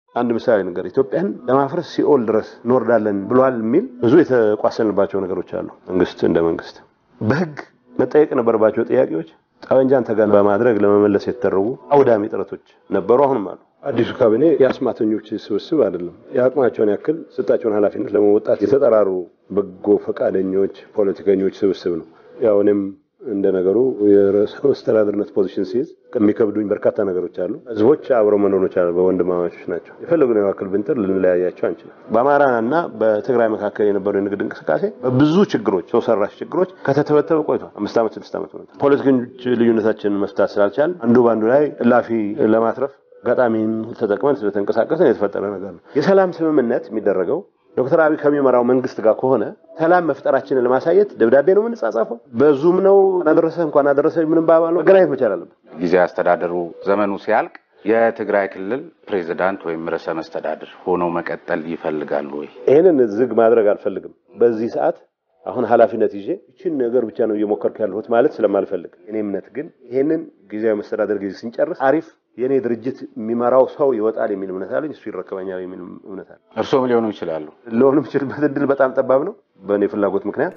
አንድ ምሳሌ ነገር ኢትዮጵያን ለማፍረስ ሲኦል ድረስ እንወርዳለን ብሏል የሚል ብዙ የተቋሰልንባቸው ነገሮች አሉ። መንግስት እንደ መንግስት በህግ መጠየቅ የነበረባቸው ጥያቄዎች ጠመንጃን ተገን በማድረግ ለመመለስ የተደረጉ አውዳሚ ጥረቶች ነበሩ፣ አሁንም አሉ። አዲሱ ካቢኔ የአስማተኞች ስብስብ አይደለም። የአቅማቸውን ያክል ስጣቸውን ኃላፊነት ለመወጣት የተጠራሩ በጎ ፈቃደኞች ፖለቲከኞች ስብስብ ነው። ያው እኔም እንደ ነገሩ የርዕሰ መስተዳድርነት ፖዚሽን ሲይዝ የሚከብዱኝ በርካታ ነገሮች አሉ። ህዝቦች አብረው መኖር ይችላል። በወንድማማቾች ናቸው። የፈለጉን ያክል ብንጥር ልንለያያቸው አንችልም። በአማራና በትግራይ መካከል የነበረው የንግድ እንቅስቃሴ በብዙ ችግሮች፣ ሰው ሰራሽ ችግሮች ከተተበተበ ቆይቷል። አምስት ዓመት ስድስት ዓመት ሆኖታል። ፖለቲከኞች ልዩነታችንን መፍታት ስላልቻል አንዱ በአንዱ ላይ እላፊ ለማትረፍ አጋጣሚን ተጠቅመን ስለተንቀሳቀስን የተፈጠረ ነገር ነው። የሰላም ስምምነት የሚደረገው ዶክተር አብይ ከሚመራው መንግስት ጋር ከሆነ ሰላም መፍጠራችንን ለማሳየት ደብዳቤ ነው የምንጻጻፈው፣ በዙም ነው አደረሰ እንኳን አደረሰ ምንም ባባል ነው መገናኘት መቻል አለብን። ጊዜያዊ አስተዳደሩ ዘመኑ ሲያልቅ የትግራይ ክልል ፕሬዚዳንት ወይም ርዕሰ መስተዳድር ሆነው መቀጠል ይፈልጋሉ ወይ? ይህንን ዝግ ማድረግ አልፈልግም። በዚህ ሰዓት አሁን ኃላፊነት ይዤ ይችን ነገር ብቻ ነው እየሞከርኩ ያለሁት ማለት ስለማልፈልግ፣ እኔ እምነት ግን ይህንን ጊዜያዊ መስተዳደር ጊዜ ስንጨርስ አሪፍ የእኔ ድርጅት የሚመራው ሰው ይወጣል የሚል እምነት አለኝ። እሱ ይረከበኛል የሚል እምነት አለ። እርስዎም ሊሆኑ ይችላሉ። ለሆኑ የምችልበት እድል በጣም ጠባብ ነው በእኔ ፍላጎት ምክንያት።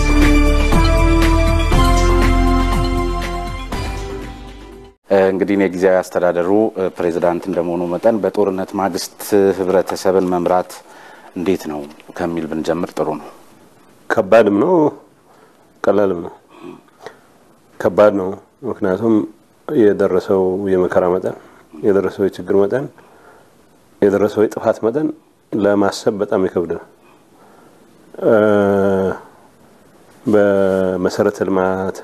እንግዲህ እኔ ጊዜያዊ አስተዳደሩ ፕሬዚዳንት እንደመሆኑ መጠን በጦርነት ማግስት ህብረተሰብን መምራት እንዴት ነው ከሚል ብንጀምር ጥሩ ነው። ከባድም ነው ቀላልም ነው። ከባድ ነው ምክንያቱም የደረሰው የመከራ መጠን፣ የደረሰው የችግር መጠን፣ የደረሰው የጥፋት መጠን ለማሰብ በጣም ይከብዳል። በመሰረተ ልማት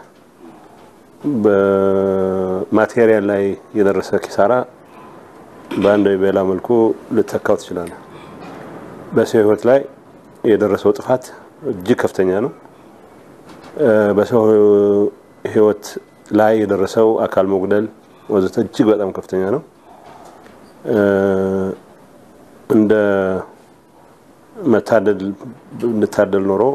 በማቴሪያል ላይ የደረሰ ኪሳራ በአንድ ወይ በሌላ መልኩ ልተካው ትችላለህ። በሰው ህይወት ላይ የደረሰው ጥፋት እጅግ ከፍተኛ ነው። በሰው ህይወት ላይ የደረሰው አካል መጉደል ወዘተ እጅግ በጣም ከፍተኛ ነው። እንደ መታደል እንታደል ኖሮ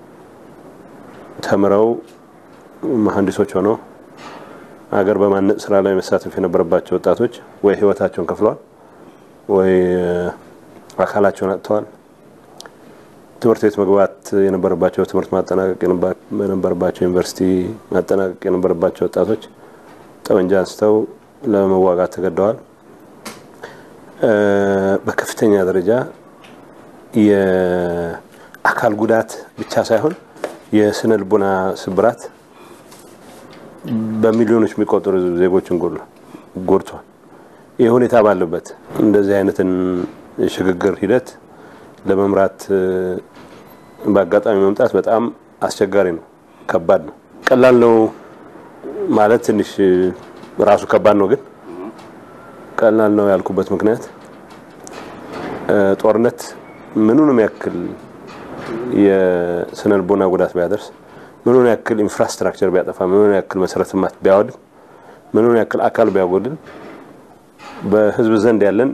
ተምረው መሀንዲሶች ሆነው ሀገር በማነጽ ስራ ላይ መሳተፍ የነበረባቸው ወጣቶች ወይ ህይወታቸውን ከፍለዋል፣ ወይ አካላቸውን አጥተዋል። ትምህርት ቤት መግባት የነበረባቸው ትምህርት ማጠናቀቅ የነበረባቸው ዩኒቨርሲቲ ማጠናቀቅ የነበረባቸው ወጣቶች ጠመንጃ አንስተው ለመዋጋት ተገደዋል። በከፍተኛ ደረጃ የአካል ጉዳት ብቻ ሳይሆን የስነ ልቦና ስብራት በሚሊዮኖች የሚቆጠሩ ዜጎችን ጎድቷል። ይህ ሁኔታ ባለበት እንደዚህ አይነትን የሽግግር ሂደት ለመምራት በአጋጣሚ መምጣት በጣም አስቸጋሪ ነው፣ ከባድ ነው። ቀላል ነው ማለት ትንሽ ራሱ ከባድ ነው። ግን ቀላል ነው ያልኩበት ምክንያት ጦርነት ምኑንም ያክል የስነ ልቦና ጉዳት ቢያደርስ፣ ምኑን ያክል ኢንፍራስትራክቸር ቢያጠፋ፣ ምኑን ያክል መሰረተ ልማት ቢያወድም፣ ምኑን ያክል አካል ቢያጎድል በህዝብ ዘንድ ያለን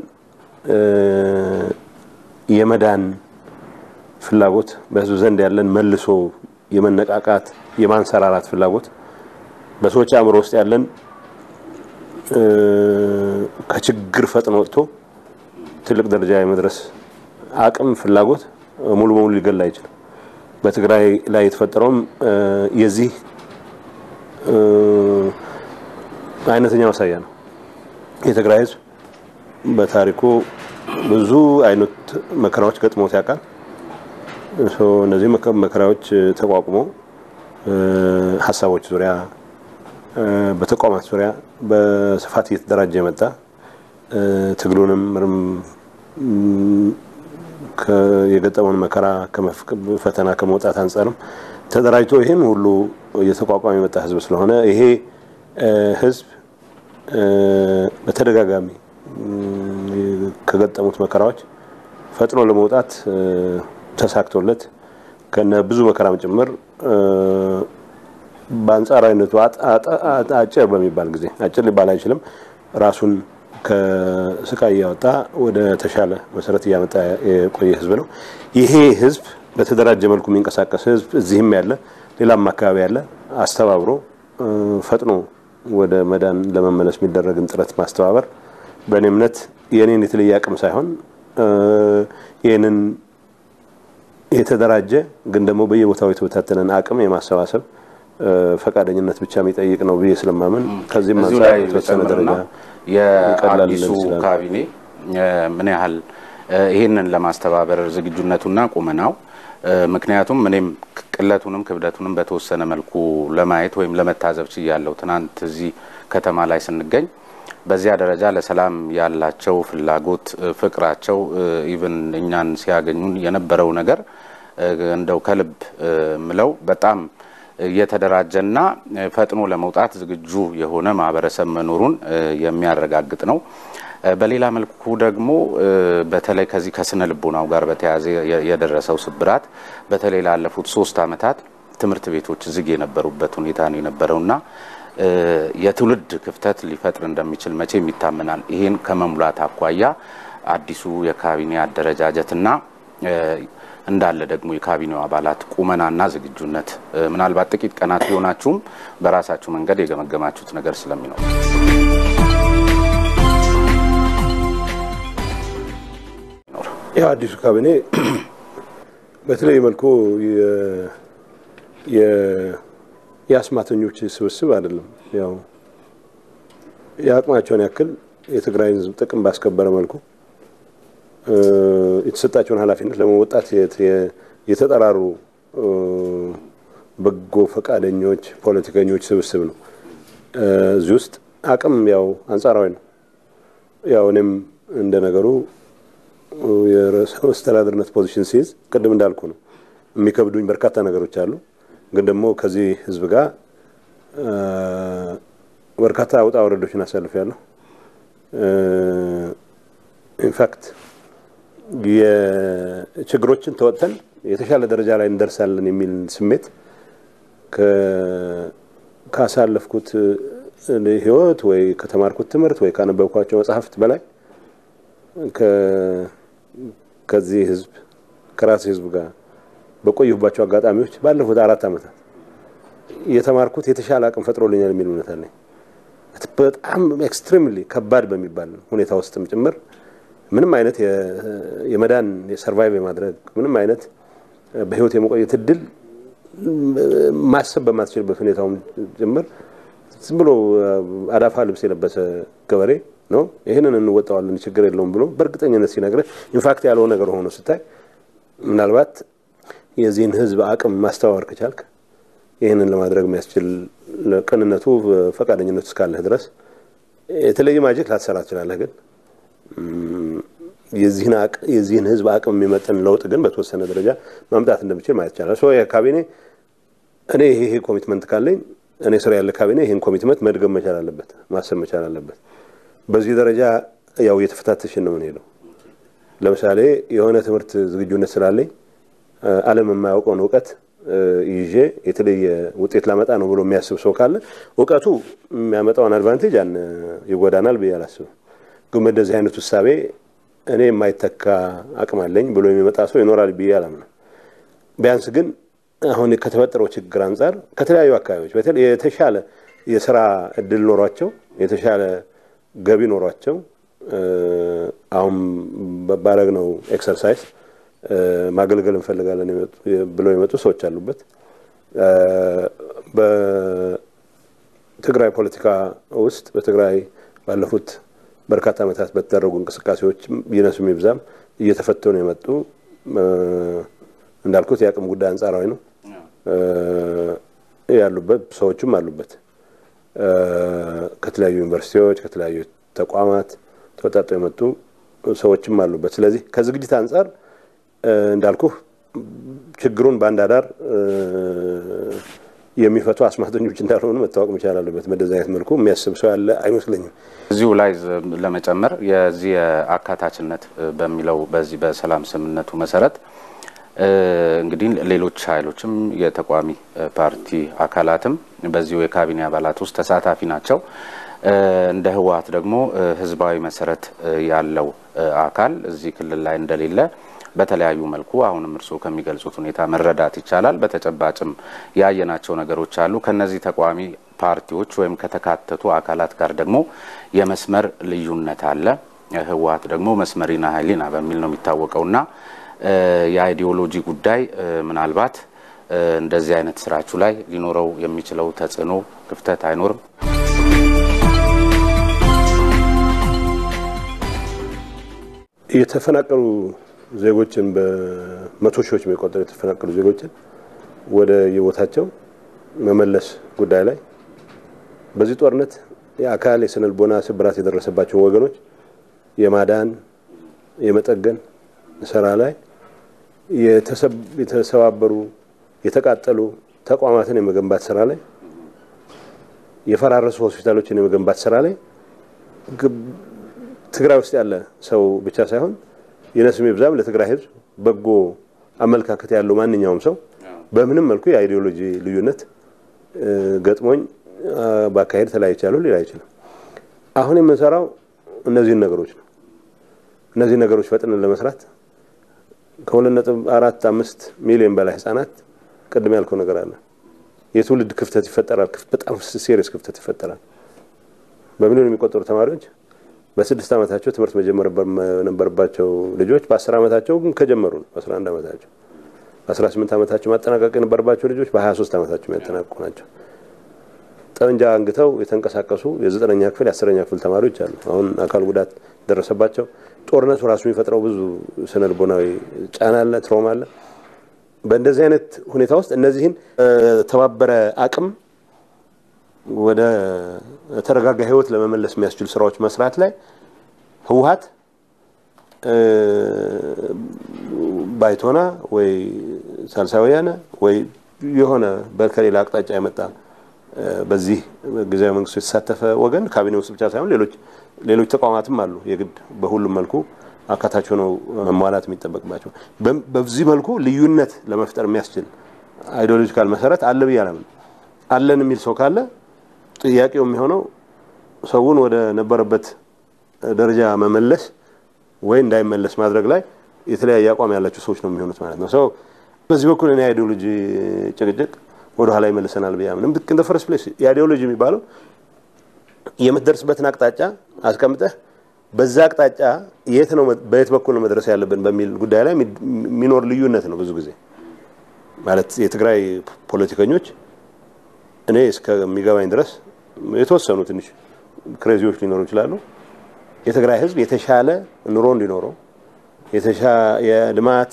የመዳን ፍላጎት በህዝብ ዘንድ ያለን መልሶ የመነቃቃት የማንሰራራት ፍላጎት በሰዎች አእምሮ ውስጥ ያለን ከችግር ፈጥኖ ወጥቶ ትልቅ ደረጃ የመድረስ አቅም ፍላጎት ሙሉ በሙሉ ሊገላ አይችልም። በትግራይ ላይ የተፈጠረውም የዚህ አይነተኛ ማሳያ ነው። የትግራይ ህዝብ በታሪኩ ብዙ አይነት መከራዎች ገጥሞት ያውቃል። እነዚህ መከራዎች ተቋቁሞ ሀሳቦች ዙሪያ በተቋማት ዙሪያ በስፋት እየተደራጀ የመጣ ትግሉንም የገጠመውን መከራ ፈተና ከመውጣት አንጻርም ተደራጅቶ ይህን ሁሉ እየተቋቋመ የመጣ ህዝብ ስለሆነ ይሄ ህዝብ በተደጋጋሚ ከገጠሙት መከራዎች ፈጥኖ ለመውጣት ተሳክቶለት ከነ ብዙ መከራም ጭምር በአንጻራዊነቱ አጭር በሚባል ጊዜ አጭር ሊባል አይችልም፣ ራሱን ከስቃይ እያወጣ ወደ ተሻለ መሰረት እያመጣ የቆየ ህዝብ ነው። ይሄ ህዝብ በተደራጀ መልኩ የሚንቀሳቀስ ህዝብ እዚህም ያለ ሌላም አካባቢ ያለ አስተባብሮ ፈጥኖ ወደ መዳን ለመመለስ የሚደረግን ጥረት ማስተባበር በእኔ እምነት የኔን የተለየ አቅም ሳይሆን ይህንን የተደራጀ ግን ደግሞ በየቦታው የተበታተነን አቅም የማሰባሰብ ፈቃደኝነት ብቻ የሚጠይቅ ነው ብዬ ስለማምን ከዚህም እዚሁ አንጻር ላይ የተወሰነ ደረጃ የአዲሱ ሊለን ይችላል። ካቢኔ ምን ያህል ይህንን ለማስተባበር ዝግጁነቱና ቁመናው ምክንያቱም እኔም ቅለቱንም ክብደቱንም በተወሰነ መልኩ ለማየት ወይም ለመታዘብ ችያለሁ። ትናንት እዚህ ከተማ ላይ ስንገኝ በዚያ ደረጃ ለሰላም ያላቸው ፍላጎት፣ ፍቅራቸው ኢቭን እኛን ሲያገኙን የነበረው ነገር እንደው ከልብ ምለው በጣም የተደራጀና ፈጥኖ ለመውጣት ዝግጁ የሆነ ማህበረሰብ መኖሩን የሚያረጋግጥ ነው። በሌላ መልኩ ደግሞ በተለይ ከዚህ ከስነ ልቦናው ጋር በተያያዘ የደረሰው ስብራት በተለይ ላለፉት ሶስት ዓመታት ትምህርት ቤቶች ዝግ የነበሩበት ሁኔታ ነው የነበረውና የትውልድ ክፍተት ሊፈጥር እንደሚችል መቼም ይታመናል። ይህን ከመሙላት አኳያ አዲሱ የካቢኔ አደረጃጀትና እንዳለ ደግሞ የካቢኔው አባላት ቁመናና ዝግጁነት ምናልባት ጥቂት ቀናት ቢሆናችሁም በራሳችሁ መንገድ የገመገማችሁት ነገር ስለሚኖር ያው አዲሱ ካቢኔ በተለይ መልኩ የአስማተኞች ስብስብ አይደለም። ያው የአቅማቸውን ያክል የትግራይን ሕዝብ ጥቅም ባስከበረ መልኩ የተሰጣቸውን ኃላፊነት ለመወጣት የተጠራሩ በጎ ፈቃደኞች ፖለቲከኞች ስብስብ ነው። እዚህ ውስጥ አቅም ያው አንጻራዊ ነው። ያው እኔም እንደ ነገሩ የርዕሰ መስተዳድርነት ፖዚሽን ሲይዝ ቅድም እንዳልኩ ነው የሚከብዱኝ በርካታ ነገሮች አሉ። ግን ደግሞ ከዚህ ህዝብ ጋር በርካታ ውጣ ወረዶችን አሳልፌያለሁ። ኢንፋክት የችግሮችን ተወጥተን የተሻለ ደረጃ ላይ እንደርሳለን የሚል ስሜት ካሳለፍኩት ህይወት ወይ ከተማርኩት ትምህርት ወይ ካነበብኳቸው መጽሐፍት በላይ ከዚህ ህዝብ ከራሴ ህዝብ ጋር በቆየሁባቸው አጋጣሚዎች ባለፉት አራት ዓመታት የተማርኩት የተሻለ አቅም ፈጥሮልኛል የሚል እምነት አለኝ። በጣም ኤክስትሪምሊ ከባድ በሚባል ሁኔታ ውስጥም ጭምር ምንም አይነት የመዳን የሰርቫይቭ የማድረግ ምንም አይነት በህይወት የመቆየት እድል ማሰብ በማትችልበት ሁኔታውም ጭምር ዝም ብሎ አዳፋ ልብስ የለበሰ ገበሬ ነው ይህንን እንወጣዋለን ችግር የለውም ብሎ በእርግጠኝነት ሲነግርህ ኢንፋክት ያለው ነገር ሆኖ ስታይ ምናልባት የዚህን ህዝብ አቅም ማስተዋወር ከቻልክ ይህንን ለማድረግ የሚያስችል ቅንነቱ፣ ፈቃደኝነቱ እስካለህ ድረስ የተለየ ማጀት ላትሰራ ትችላለህ። ግን የዚህን ህዝብ አቅም የሚመጥን ለውጥ ግን በተወሰነ ደረጃ ማምጣት እንደምችል ማየት ይቻላል። ሶ ካቢኔ እኔ ይሄ ኮሚትመንት ካለኝ እኔ ስራ ያለ ካቢኔ ይህን ኮሚትመንት መድገም መቻል አለበት፣ ማሰብ መቻል አለበት። በዚህ ደረጃ ያው እየተፈታተሽን ነው የምንሄደው። ለምሳሌ የሆነ ትምህርት ዝግጁነት ስላለኝ ዓለም የማያውቀውን እውቀት ይዤ የተለየ ውጤት ላመጣ ነው ብሎ የሚያስብ ሰው ካለ እውቀቱ የሚያመጣውን አድቫንቴጅ ያን ይጎዳናል ብዬ አላስብም። ግን በእንደዚህ አይነት ውሳቤ እኔ የማይተካ አቅም አለኝ ብሎ የሚመጣ ሰው ይኖራል ብዬ አላምንም። ቢያንስ ግን አሁን ከተፈጠረው ችግር አንጻር ከተለያዩ አካባቢዎች በተለይ የተሻለ የስራ እድል ኖሯቸው የተሻለ ገቢ ኖሯቸው አሁን ባረግነው ኤክሰርሳይዝ ማገልገል እንፈልጋለን ብለው የመጡ ሰዎች አሉበት። በትግራይ ፖለቲካ ውስጥ በትግራይ ባለፉት በርካታ ዓመታት በተደረጉ እንቅስቃሴዎች ይነሱም ይብዛም እየተፈተኑ የመጡ እንዳልኩት የአቅም ጉዳይ አንጻራዊ ነው ያሉበት ሰዎችም አሉበት። ከተለያዩ ዩኒቨርሲቲዎች ከተለያዩ ተቋማት ተወጣጡ የመጡ ሰዎችም አሉበት። ስለዚህ ከዝግጅት አንጻር እንዳልኩ ችግሩን በአንድ አዳር የሚፈቱ አስማተኞች እንዳልሆኑ መታወቅ መቻል አለበት። በደዚ አይነት መልኩ የሚያስብ ሰው ያለ አይመስለኝም። እዚሁ ላይ ለመጨመር የዚህ የአካታችነት በሚለው በዚህ በሰላም ስምምነቱ መሰረት እንግዲህ ሌሎች ኃይሎችም የተቃዋሚ ፓርቲ አካላትም በዚሁ የካቢኔ አባላት ውስጥ ተሳታፊ ናቸው። እንደ ህወሓት ደግሞ ህዝባዊ መሰረት ያለው አካል እዚህ ክልል ላይ እንደሌለ በተለያዩ መልኩ አሁንም እርስዎ ከሚገልጹት ሁኔታ መረዳት ይቻላል። በተጨባጭም ያየናቸው ነገሮች አሉ። ከነዚህ ተቃዋሚ ፓርቲዎች ወይም ከተካተቱ አካላት ጋር ደግሞ የመስመር ልዩነት አለ። ህወሀት ደግሞ መስመሪና ሀይሊና በሚል ነው የሚታወቀውና የአይዲዮሎጂ ጉዳይ ምናልባት እንደዚህ አይነት ስራችሁ ላይ ሊኖረው የሚችለው ተጽዕኖ ክፍተት አይኖርም? የተፈናቀሉ ዜጎችን በመቶ ሺዎች የሚቆጠሩ የተፈናቀሉ ዜጎችን ወደ የቦታቸው መመለስ ጉዳይ ላይ በዚህ ጦርነት የአካል የስነ ልቦና ስብራት የደረሰባቸውን ወገኖች የማዳን የመጠገን ስራ ላይ የተሰባበሩ የተቃጠሉ ተቋማትን የመገንባት ስራ ላይ የፈራረሱ ሆስፒታሎችን የመገንባት ስራ ላይ ትግራይ ውስጥ ያለ ሰው ብቻ ሳይሆን ይነስም ይብዛም ለትግራይ ሕዝብ በጎ አመለካከት ያለው ማንኛውም ሰው በምንም መልኩ የአይዲዮሎጂ ልዩነት ገጥሞኝ በአካሄድ ተለያይቻለሁ ሊል አይችልም። አሁን የምንሰራው እነዚህን ነገሮች ነው። እነዚህን ነገሮች ፈጥነን ለመስራት ከሁለት ነጥብ አራት አምስት ሚሊዮን በላይ ህጻናት ቅድም ያልከው ነገር አለ። የትውልድ ክፍተት ይፈጠራል። በጣም ሴሪየስ ክፍተት ይፈጠራል። በሚሊዮን የሚቆጠሩ ተማሪዎች በስድስት ዓመታቸው ትምህርት መጀመር የነበረባቸው ልጆች በአስር ዓመታቸው ከጀመሩ ነው። በአስራ አንድ ዓመታቸው በአስራ ስምንት ዓመታቸው ማጠናቀቅ የነበረባቸው ልጆች በሀያ ሶስት ዓመታቸው የሚያጠናቅቁ ናቸው። ጠመንጃ አንግተው የተንቀሳቀሱ የዘጠነኛ ክፍል የአስረኛ ክፍል ተማሪዎች አሉ። አሁን አካል ጉዳት ደረሰባቸው። ጦርነቱ ራሱ የሚፈጥረው ብዙ ስነ ልቦናዊ ጫና አለ፣ ትሮማ አለ። በእንደዚህ አይነት ሁኔታ ውስጥ እነዚህን ተባበረ አቅም ወደ ተረጋጋ ህይወት ለመመለስ የሚያስችሉ ስራዎች መስራት ላይ ህወሀት ባይቶና ወይ ሳልሳይ ወያነ ወይ የሆነ ከሌላ አቅጣጫ የመጣ በዚህ ጊዜያዊ መንግስቱ የተሳተፈ ወገን ካቢኔ ውስጥ ብቻ ሳይሆን ሌሎች ሌሎች ተቋማትም አሉ። የግድ በሁሉም መልኩ አካታች ሆነው መሟላት የሚጠበቅባቸው በዚህ መልኩ ልዩነት ለመፍጠር የሚያስችል አይዲዮሎጂካል መሰረት አለ ብዬ አላምንም። አለን የሚል ሰው ካለ ጥያቄው የሚሆነው ሰውን ወደ ነበረበት ደረጃ መመለስ ወይ እንዳይመለስ ማድረግ ላይ የተለያየ አቋም ያላቸው ሰዎች ነው የሚሆኑት ማለት ነው። ሰው በዚህ በኩል እኔ አይዲዮሎጂ ጭቅጭቅ ወደ ኋላ ይመልሰናል ብዬ አምንም። ልክ እንደ ፈርስት ፕሌስ የአይዲዮሎጂ የሚባለው የምትደርስበትን አቅጣጫ አስቀምጠህ በዛ አቅጣጫ የት ነው በየት በኩል ነው መድረስ ያለብን በሚል ጉዳይ ላይ የሚኖር ልዩነት ነው። ብዙ ጊዜ ማለት የትግራይ ፖለቲከኞች እኔ እስከሚገባኝ ድረስ የተወሰኑ ትንሽ ክሬዚዎች ሊኖሩ ይችላሉ። የትግራይ ሕዝብ የተሻለ ኑሮ እንዲኖረው የልማት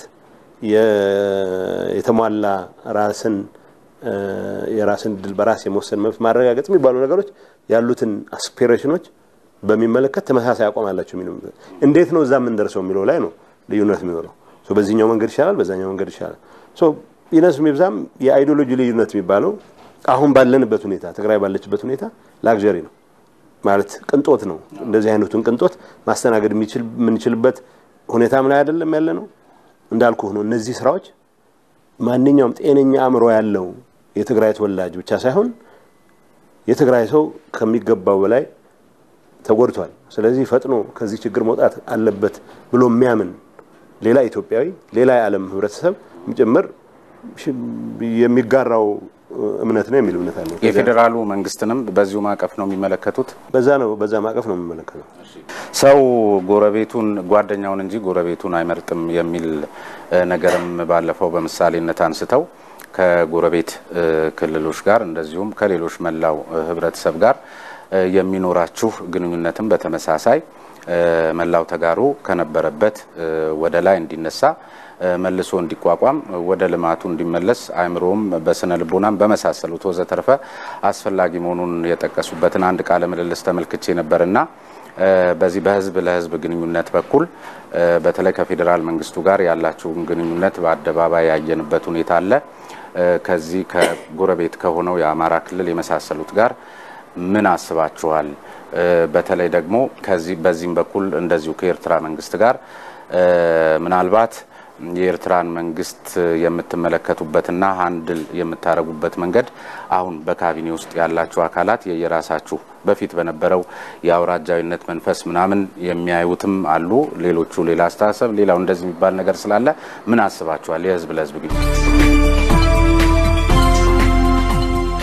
የተሟላ ራስን የራስን ድል በራስ የመወሰን መብት ማረጋገጥ የሚባሉ ነገሮች ያሉትን አስፒሬሽኖች በሚመለከት ተመሳሳይ አቋም አላቸው። የሚለው እንዴት ነው እዛ የምንደርሰው የሚለው ላይ ነው ልዩነት የሚኖረው። በዚህኛው መንገድ ይሻላል፣ በዛኛው መንገድ ይሻላል። ይነስም ይብዛም የአይዲዮሎጂ ልዩነት የሚባለው አሁን ባለንበት ሁኔታ ትግራይ ባለችበት ሁኔታ ላግዠሪ ነው ማለት ቅንጦት ነው። እንደዚህ አይነቱን ቅንጦት ማስተናገድ የምንችልበት ሁኔታም ላይ አይደለም ያለ ነው። እንዳልኩ ሆኖ እነዚህ ስራዎች ማንኛውም ጤነኛ አእምሮ ያለው የትግራይ ተወላጅ ብቻ ሳይሆን የትግራይ ሰው ከሚገባው በላይ ተጎድቷል። ስለዚህ ፈጥኖ ከዚህ ችግር መውጣት አለበት ብሎ የሚያምን ሌላ ኢትዮጵያዊ፣ ሌላ የዓለም ህብረተሰብ ጭምር የሚጋራው እምነት ነው የሚል እምነት አለ። የፌዴራሉ መንግስትንም በዚሁ ማዕቀፍ ነው የሚመለከቱት። በዛ ነው በዛ ማዕቀፍ ነው የሚመለከተው። ሰው ጎረቤቱን ጓደኛውን እንጂ ጎረቤቱን አይመርጥም የሚል ነገርም ባለፈው በምሳሌነት አንስተው ከጎረቤት ክልሎች ጋር እንደዚሁም ከሌሎች መላው ህብረተሰብ ጋር የሚኖራችሁ ግንኙነትም በተመሳሳይ መላው ተጋሩ ከነበረበት ወደ ላይ እንዲነሳ መልሶ እንዲቋቋም ወደ ልማቱ እንዲመለስ አእምሮም በስነ ልቦናም በመሳሰሉት ወዘተርፈ አስፈላጊ መሆኑን የጠቀሱበትን አንድ ቃለ ምልልስ ተመልክቼ ነበርና በዚህ በህዝብ ለህዝብ ግንኙነት በኩል በተለይ ከፌዴራል መንግስቱ ጋር ያላችሁን ግንኙነት በአደባባይ ያየንበት ሁኔታ አለ። ከዚህ ከጎረቤት ከሆነው የአማራ ክልል የመሳሰሉት ጋር ምን አስባችኋል? በተለይ ደግሞ ከዚህ በዚህም በኩል እንደዚሁ ከኤርትራ መንግስት ጋር ምናልባት የኤርትራን መንግስት የምትመለከቱበትና ሀንድል የምታደርጉበት መንገድ አሁን በካቢኔ ውስጥ ያላችሁ አካላት የየራሳችሁ በፊት በነበረው የአውራጃዊነት መንፈስ ምናምን የሚያዩትም አሉ። ሌሎቹ ሌላ አስተሳሰብ፣ ሌላው እንደዚህ የሚባል ነገር ስላለ ምን አስባችኋል? የህዝብ ለህዝብ ግን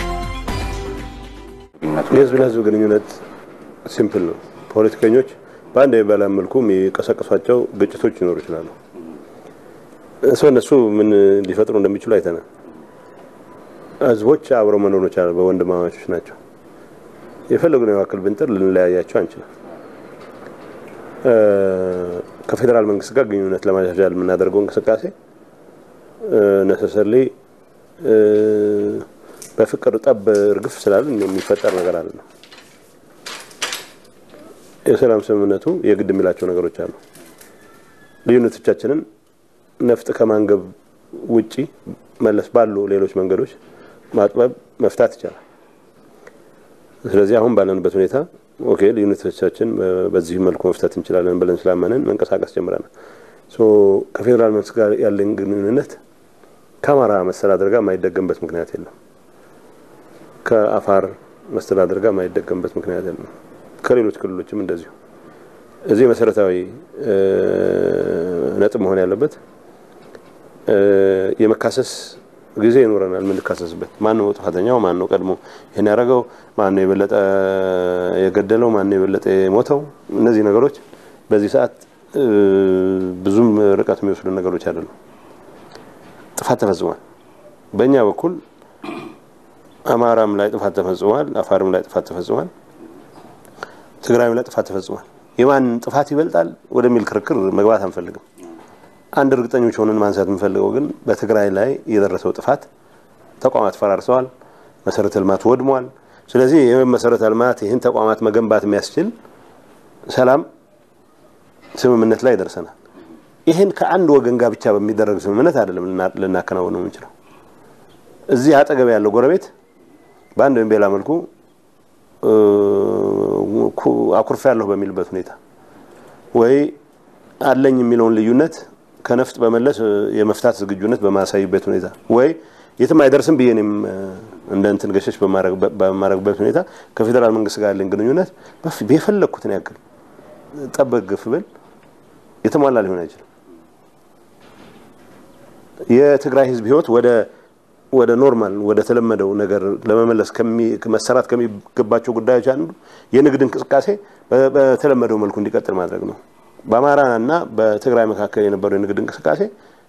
የህዝብ ለህዝብ ግንኙነት ሲምፕል ነው። ፖለቲከኞች በአንድ በላ መልኩ የሚቀሰቅሷቸው ግጭቶች ሊኖሩ ይችላሉ። ሰው እነሱ ምን ሊፈጥሩ እንደሚችሉ አይተናል። ህዝቦች አብረው መኖር ይችላል። በወንድማማቾች ናቸው። የፈለጉን ያክል ብንጥር ልንለያያቸው አንችልም። ከፌዴራል መንግስት ጋር ግንኙነት ለማሻሻል የምናደርገው እንቅስቃሴ ነሰሰርሊ በፍቅር ጠብ እርግፍ ስላለን የሚፈጠር ነገር አለ ነው። የሰላም ስምምነቱ የግድ የሚላቸው ነገሮች አሉ። ልዩነቶቻችንን ነፍጥ ከማንገብ ውጪ መለስ ባሉ ሌሎች መንገዶች ማጥበብ መፍታት ይቻላል። ስለዚህ አሁን ባለንበት ሁኔታ ኦኬ ልዩነቶቻችን በዚህ መልኩ መፍታት እንችላለን ብለን ስላመንን መንቀሳቀስ ጀምረናል። ከፌዴራል መንግስት ጋር ያለን ግንኙነት ከአማራ መስተዳደር ጋር የማይደገምበት ምክንያት የለም። ከአፋር መስተዳደር ጋር የማይደገምበት ምክንያት የለም። ከሌሎች ክልሎችም እንደዚሁ። እዚህ መሰረታዊ ነጥብ መሆን ያለበት የመካሰስ ጊዜ ይኖረናል። የምንካሰስበት ማን ነው ጥፋተኛው? ማን ነው ቀድሞ ይህን ያደረገው? ማን ነው የበለጠ የገደለው? ማን ነው የበለጠ የሞተው? እነዚህ ነገሮች በዚህ ሰዓት ብዙም ርቀት የሚወስዱ ነገሮች አይደሉም። ጥፋት ተፈጽሟል። በእኛ በኩል አማራም ላይ ጥፋት ተፈጽሟል፣ አፋርም ላይ ጥፋት ተፈጽሟል፣ ትግራይም ላይ ጥፋት ተፈጽሟል። የማን ጥፋት ይበልጣል ወደሚል ክርክር መግባት አንፈልግም። አንድ እርግጠኞች ሆነን ማንሳት የምንፈልገው ግን በትግራይ ላይ የደረሰው ጥፋት ተቋማት ፈራርሰዋል፣ መሰረተ ልማት ወድሟል። ስለዚህ ይህ መሰረተ ልማት ይህን ተቋማት መገንባት የሚያስችል ሰላም ስምምነት ላይ ደርሰናል። ይህን ከአንድ ወገን ጋር ብቻ በሚደረግ ስምምነት አይደለም ልናከናወነው የምንችለው። እዚህ አጠገብ ያለው ጎረቤት በአንድ ወይም በሌላ መልኩ አኩርፍ ያለሁ በሚልበት ሁኔታ ወይ አለኝ የሚለውን ልዩነት ከነፍጥ በመለስ የመፍታት ዝግጁነት በማሳይበት ሁኔታ ወይ የትም አይደርስም ብዬ እኔም እንደ እንትን ገሸሽ በማረግበት ሁኔታ ከፌዴራል መንግስት ጋር ያለን ግንኙነት የፈለግኩትን ያክል ጠበቅ ግፍ ብል የተሟላ ሊሆን አይችልም። የትግራይ ህዝብ ህይወት ወደ ወደ ኖርማል ወደ ተለመደው ነገር ለመመለስ መሰራት ከሚገባቸው ጉዳዮች አንዱ የንግድ እንቅስቃሴ በተለመደው መልኩ እንዲቀጥል ማድረግ ነው። በአማራ እና በትግራይ መካከል የነበረው የንግድ እንቅስቃሴ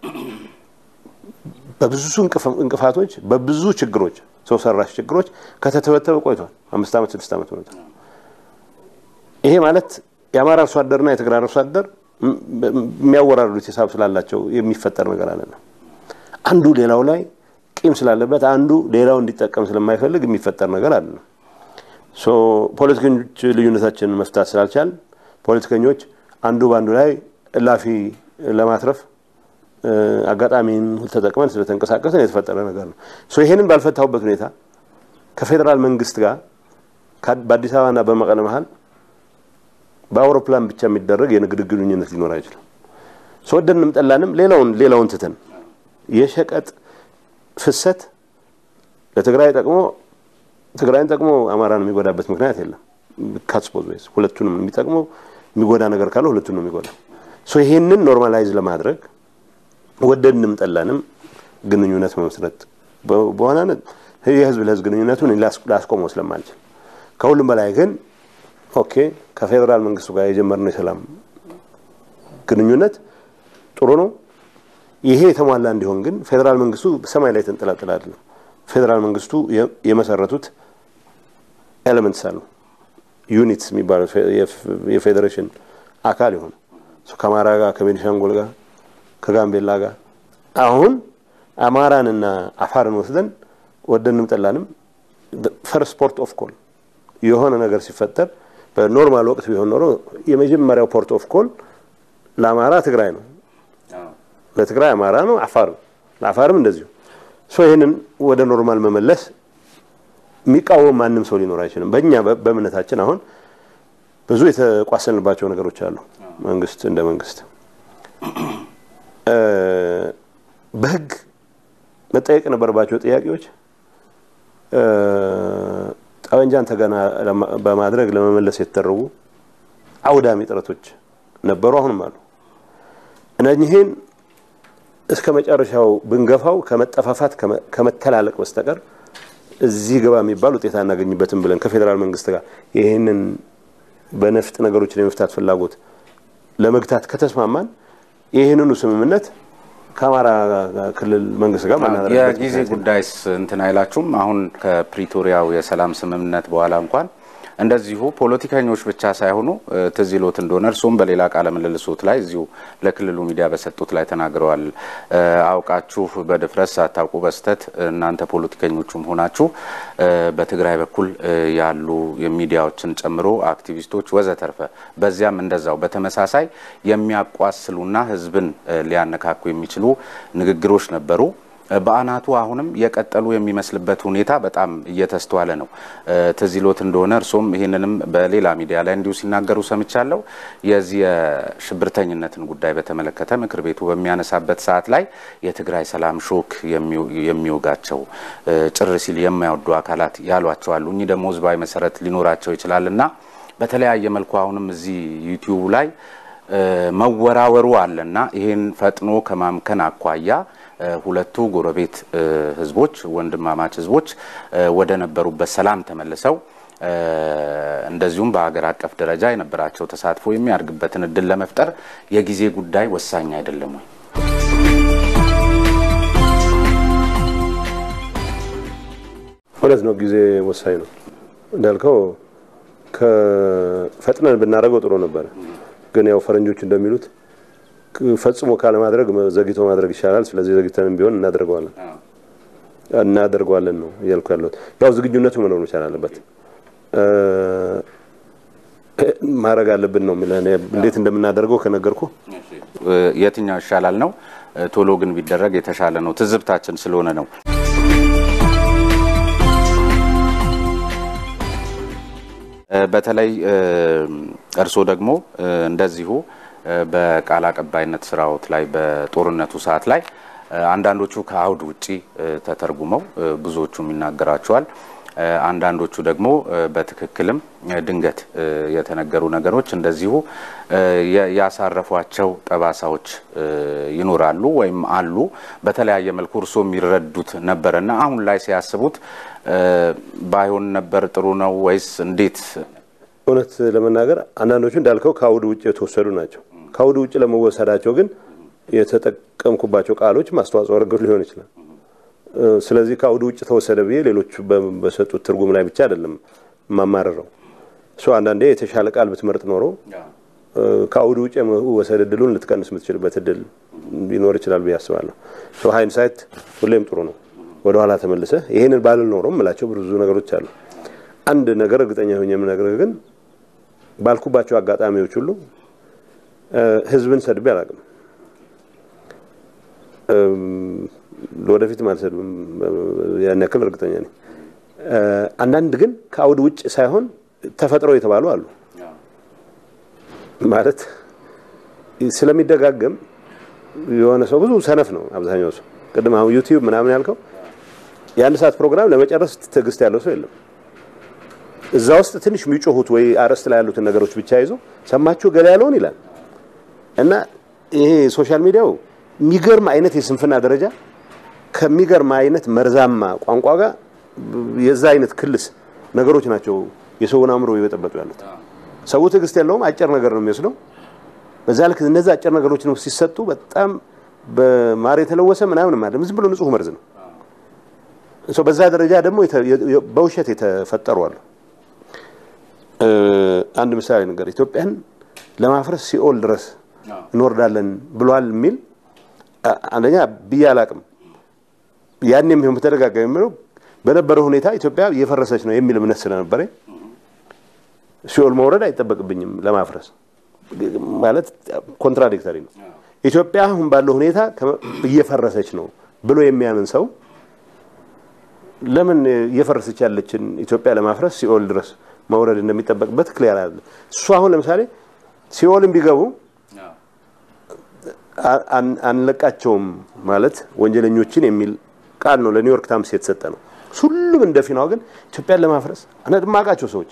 በብዙ እንቅፋቶች፣ በብዙ ችግሮች፣ ሰው ሰራሽ ችግሮች ከተተበተበ ቆይቷል። አምስት ዓመት ስድስት ዓመት ሆኖታል። ይሄ ማለት የአማራ አርሶ አደርና የትግራይ አርሶ አደር የሚያወራርዱት ሂሳብ ስላላቸው የሚፈጠር ነገር አለና አንዱ ሌላው ላይ ቂም ስላለበት አንዱ ሌላው እንዲጠቀም ስለማይፈልግ የሚፈጠር ነገር አለ። ፖለቲከኞች ልዩነታችንን መፍታት ስላልቻል ፖለቲከኞች አንዱ በአንዱ ላይ እላፊ ለማትረፍ አጋጣሚን ተጠቅመን ስለተንቀሳቀስን የተፈጠረ ነገር ነው። ይሄንን ባልፈታሁበት ሁኔታ ከፌዴራል መንግስት ጋር በአዲስ አበባና በመቀለ መሀል በአውሮፕላን ብቻ የሚደረግ የንግድ ግንኙነት ሊኖር አይችልም። ወደንም ጠላንም ሌላውን ሌላውን ትተን የሸቀጥ ፍሰት ለትግራይ ጠቅሞ ትግራይን ጠቅሞ አማራን የሚጎዳበት ምክንያት የለም። ካትስፖዝ ወይስ ሁለቱንም የሚጠቅመው የሚጎዳ ነገር ካለ ሁለቱን ነው የሚጎዳ። ይሄንን ኖርማላይዝ ለማድረግ ወደድንም ጠላንም ግንኙነት መመስረት በዋናነት የህዝብ ለህዝብ ግንኙነቱን ላስቆመው ስለማልችል ከሁሉም በላይ ግን ኦኬ ከፌዴራል መንግስቱ ጋር የጀመርነው የሰላም ግንኙነት ጥሩ ነው። ይሄ የተሟላ እንዲሆን ግን ፌዴራል መንግስቱ ሰማይ ላይ ተንጠላጥላ አይደለም። ፌዴራል መንግስቱ የመሰረቱት ኤሌመንትስ አሉ ዩኒትስ የሚባለው የፌዴሬሽን አካል የሆኑ ከአማራ ጋር ከቤኒሻንጉል ጋር ከጋምቤላ ጋር አሁን አማራንና አፋርን ወስደን ወደንም ጠላንም ፈርስት ፖርት ኦፍ ኮል የሆነ ነገር ሲፈጠር በኖርማል ወቅት ቢሆን ኖሮ የመጀመሪያው ፖርት ኦፍ ኮል ለአማራ ትግራይ ነው፣ ለትግራይ አማራ ነው፣ አፋር ለአፋርም እንደዚሁ። ይህንን ወደ ኖርማል መመለስ የሚቃወም ማንም ሰው ሊኖር አይችልም። በእኛ በእምነታችን አሁን ብዙ የተቋሰልንባቸው ነገሮች አሉ። መንግስት እንደ መንግስት በህግ መጠየቅ የነበረባቸው ጥያቄዎች ጠመንጃን ተገና በማድረግ ለመመለስ የተደረጉ አውዳሚ ጥረቶች ነበሩ፣ አሁንም አሉ። እነኚህን እስከ መጨረሻው ብንገፋው ከመጠፋፋት ከመተላለቅ በስተቀር እዚህ ግባ የሚባል ውጤት አናገኝበትም ብለን ከፌዴራል መንግስት ጋር ይህንን በነፍጥ ነገሮችን የመፍታት ፍላጎት ለመግታት ከተስማማን ይህንኑ ስምምነት ከአማራ ክልል መንግስት ጋር ማናደርግበት የጊዜ ጉዳይስ እንትን አይላችሁም? አሁን ከፕሪቶሪያው የሰላም ስምምነት በኋላ እንኳን እንደዚሁ ፖለቲከኞች ብቻ ሳይሆኑ ትዝ ይሎት እንደሆነ እርስዎም በሌላ ቃለ ምልልሶት ላይ እዚሁ ለክልሉ ሚዲያ በሰጡት ላይ ተናግረዋል። አውቃችሁ በድፍረት ሳታውቁ በስተት እናንተ ፖለቲከኞቹም ሆናችሁ በትግራይ በኩል ያሉ ሚዲያዎችን ጨምሮ አክቲቪስቶች ወዘተርፈ በዚያም እንደዛው በተመሳሳይ የሚያቋስሉና ሕዝብን ሊያነካኩ የሚችሉ ንግግሮች ነበሩ። በአናቱ አሁንም የቀጠሉ የሚመስልበት ሁኔታ በጣም እየተስተዋለ ነው። ትዝ ይሎት እንደሆነ እርሶም ይህንንም በሌላ ሚዲያ ላይ እንዲሁ ሲናገሩ ሰምቻለሁ። የዚህ የሽብርተኝነትን ጉዳይ በተመለከተ ምክር ቤቱ በሚያነሳበት ሰዓት ላይ የትግራይ ሰላም ሾክ የሚወጋቸው ጭር ሲል የማይወዱ አካላት ያሏቸው አሉ። እኚህ ደግሞ ህዝባዊ መሰረት ሊኖራቸው ይችላል እና በተለያየ መልኩ አሁንም እዚህ ዩቲዩብ ላይ መወራወሩ አለና ይህን ፈጥኖ ከማምከን አኳያ ሁለቱ ጎረቤት ህዝቦች ወንድማማች ህዝቦች ወደ ነበሩበት ሰላም ተመልሰው እንደዚሁም በሀገር አቀፍ ደረጃ የነበራቸው ተሳትፎ የሚያድግበትን እድል ለመፍጠር የጊዜ ጉዳይ ወሳኝ አይደለም ወይ? እውነት ነው። ጊዜ ወሳኝ ነው እንዳልከው ከፈጥነን ብናደርገው ጥሩ ነበረ። ግን ያው ፈረንጆች እንደሚሉት ፈጽሞ ካለማድረግ ዘግይቶ ማድረግ ይሻላል። ስለዚህ ዘግይተንም ቢሆን እናደርገዋለን እናደርገዋለን ነው እያልኩ ያለሁት። ያው ዝግጁነቱ መኖር መቻል አለበት። ማድረግ አለብን ነው የሚለው። እንዴት እንደምናደርገው ከነገርኩ የትኛው ይሻላል ነው። ቶሎ ግን ቢደረግ የተሻለ ነው። ትዝብታችን ስለሆነ ነው። በተለይ እርስዎ ደግሞ እንደዚሁ በቃል አቀባይነት ስራዎት ላይ በጦርነቱ ሰዓት ላይ አንዳንዶቹ ከአውድ ውጪ ተተርጉመው ብዙዎቹም ይናገራቸዋል። አንዳንዶቹ ደግሞ በትክክልም ድንገት የተነገሩ ነገሮች እንደዚሁ ያሳረፏቸው ጠባሳዎች ይኖራሉ ወይም አሉ። በተለያየ መልኩ እርስዎ የሚረዱት ነበረና አሁን ላይ ሲያስቡት ባይሆን ነበር ጥሩ ነው ወይስ እንዴት? እውነት ለመናገር አንዳንዶቹ እንዳልከው ከአውድ ውጭ የተወሰዱ ናቸው። ከአውድ ውጭ ለመወሰዳቸው ግን የተጠቀምኩባቸው ቃሎች ማስተዋጽኦ አድርገው ሊሆን ይችላል። ስለዚህ ከአውድ ውጭ ተወሰደ ብዬ ሌሎቹ በሰጡት ትርጉም ላይ ብቻ አይደለም የማማርረው። እሱ አንዳንዴ የተሻለ ቃል ብትመርጥ ኖሮ ከአውድ ውጭ የመወሰድ እድሉን ልትቀንስ የምትችልበት እድል ሊኖር ይችላል ብዬ አስባለሁ። ሃይንሳይት ሁሌም ጥሩ ነው። ወደኋላ ተመልሰ ይሄንን ባልል ኖሮ የምላቸው ብዙ ነገሮች አሉ። አንድ ነገር እርግጠኛ ሆኜ የምነግርህ ግን ባልኩባቸው አጋጣሚዎች ሁሉ ህዝብን ሰድቤ አላውቅም። ለወደፊትም አልሰድብም፣ ያን ያክል እርግጠኛ ነኝ። አንዳንድ ግን ከአውድ ውጭ ሳይሆን ተፈጥረው የተባሉ አሉ። ማለት ስለሚደጋገም የሆነ ሰው ብዙ ሰነፍ ነው አብዛኛው ሰው። ቅድም አሁን ዩቲዩብ ምናምን ያልከው የአንድ ሰዓት ፕሮግራም ለመጨረስ ትዕግስት ያለው ሰው የለም። እዛ ውስጥ ትንሽ የሚጮሁት ወይ አርዕስት ላይ ያሉትን ነገሮች ብቻ ይዞ ሰማችሁ ገላ ያለውን ይላል እና ይሄ ሶሻል ሚዲያው የሚገርም አይነት የስንፍና ደረጃ ከሚገርም አይነት መርዛማ ቋንቋ ጋር የዛ አይነት ክልስ ነገሮች ናቸው የሰውን አእምሮ እየበጠበጡ ያሉት። ሰው ትዕግስት የለውም፣ አጭር ነገር ነው የሚወስደው። በዛ ልክ እነዚህ አጭር ነገሮች ነው ሲሰጡ በጣም በማር የተለወሰ ምናምን ማለት ዝም ብሎ ንጹህ መርዝ ነው። በዛ ደረጃ ደግሞ በውሸት የተፈጠሩ አሉ። አንድ ምሳሌ ነገር ኢትዮጵያን ለማፍረስ ሲኦል ድረስ እንወርዳለን ብሏል የሚል አንደኛ ብዬ አላቅም። ያን የሚሆን በተደጋጋሚ የሚለው በነበረው ሁኔታ ኢትዮጵያ እየፈረሰች ነው የሚል እምነት ስለነበረ ሲኦል መውረድ አይጠበቅብኝም ለማፍረስ ማለት ኮንትራዲክተሪ ነው። ኢትዮጵያ አሁን ባለው ሁኔታ እየፈረሰች ነው ብሎ የሚያምን ሰው ለምን እየፈረሰች ያለችን ኢትዮጵያ ለማፍረስ ሲኦል ድረስ መውረድ እንደሚጠበቅበት ክሊያር አለ። እሱ አሁን ለምሳሌ ሲኦልን ቢገቡ አንለቃቸውም ማለት ወንጀለኞችን የሚል ቃል ነው ለኒውዮርክ ታይምስ የተሰጠ ነው። ሁሉም እንደ ፊናው ግን ኢትዮጵያን ለማፍረስ እማውቃቸው ሰዎች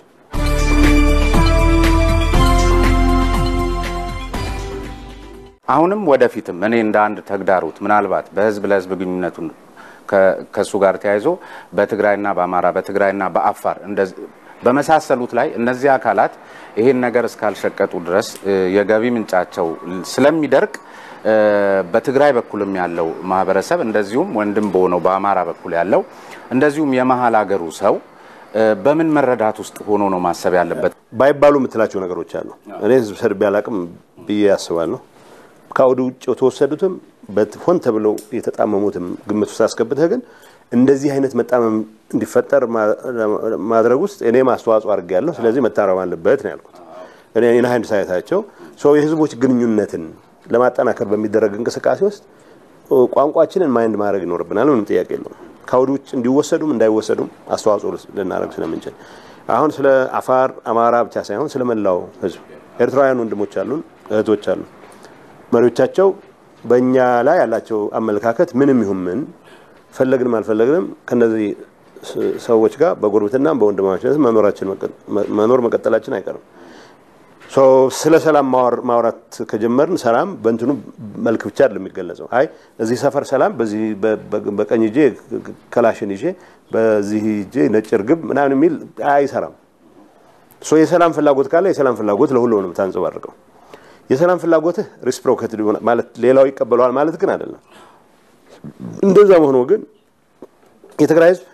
አሁንም ወደፊትም እኔ እንደ አንድ ተግዳሮት ምናልባት በህዝብ ለህዝብ ግንኙነቱን ከእሱ ጋር ተያይዞ በትግራይና በአማራ በትግራይና በአፋር በመሳሰሉት ላይ እነዚህ አካላት ይሄን ነገር እስካልሸቀጡ ድረስ የገቢ ምንጫቸው ስለሚደርቅ በትግራይ በኩልም ያለው ማህበረሰብ እንደዚሁም ወንድም በሆነው በአማራ በኩል ያለው እንደዚሁም የመሀል ሀገሩ ሰው በምን መረዳት ውስጥ ሆኖ ነው ማሰብ ያለበት? ባይባሉ የምትላቸው ነገሮች አሉ። እኔ ህዝብ ሰድቤ አላቅም ብዬ ያስባለሁ። ከአውድ ውጭ የተወሰዱትም ሆን ተብለው የተጣመሙትም ግምት ውስጥ አስገብተህ ግን እንደዚህ አይነት መጣመም እንዲፈጠር ማድረግ ውስጥ እኔም አስተዋጽኦ አድርጌያለሁ። ስለዚህ መታረም አለበት ነው ያልኩት። እኔ ናሀንድ ሳይታቸው ሰው የህዝቦች ግንኙነትን ለማጠናከር በሚደረግ እንቅስቃሴ ውስጥ ቋንቋችንን ማይንድ ማድረግ ይኖርብናል። ምንም ጥያቄ የለውም። ከአውድ ውጭ እንዲወሰዱም እንዳይወሰዱም አስተዋጽኦ ልናደርግ ስለምንችል አሁን ስለ አፋር አማራ ብቻ ሳይሆን ስለ መላው ህዝብ ኤርትራውያን ወንድሞች አሉን፣ እህቶች አሉ። መሪዎቻቸው በእኛ ላይ ያላቸው አመለካከት ምንም ይሁን ምን ፈለግንም አልፈለግንም ከነዚህ ሰዎች ጋር በጉርብትናም በወንድማማችነት መኖራችን መኖር መቀጠላችን አይቀርም። ስለ ሰላም ማውራት ከጀመርን ሰላም በእንትኑ መልክ ብቻ አይደለም የሚገለጸው። አይ እዚህ ሰፈር ሰላም በዚህ በቀኝ እጄ ከላሽን ይዤ በዚህ እጄ ነጭ እርግብ ምናምን የሚል አይሰራም። የሰላም ፍላጎት ካለ የሰላም ፍላጎት ለሁሉ ነው የምታንጸባርቀው። የሰላም ፍላጎትህ ሪስፕሮኬት ማለት ሌላው ይቀበለዋል ማለት ግን አይደለም። እንደዛ መሆኑ ግን የትግራይ ህዝብ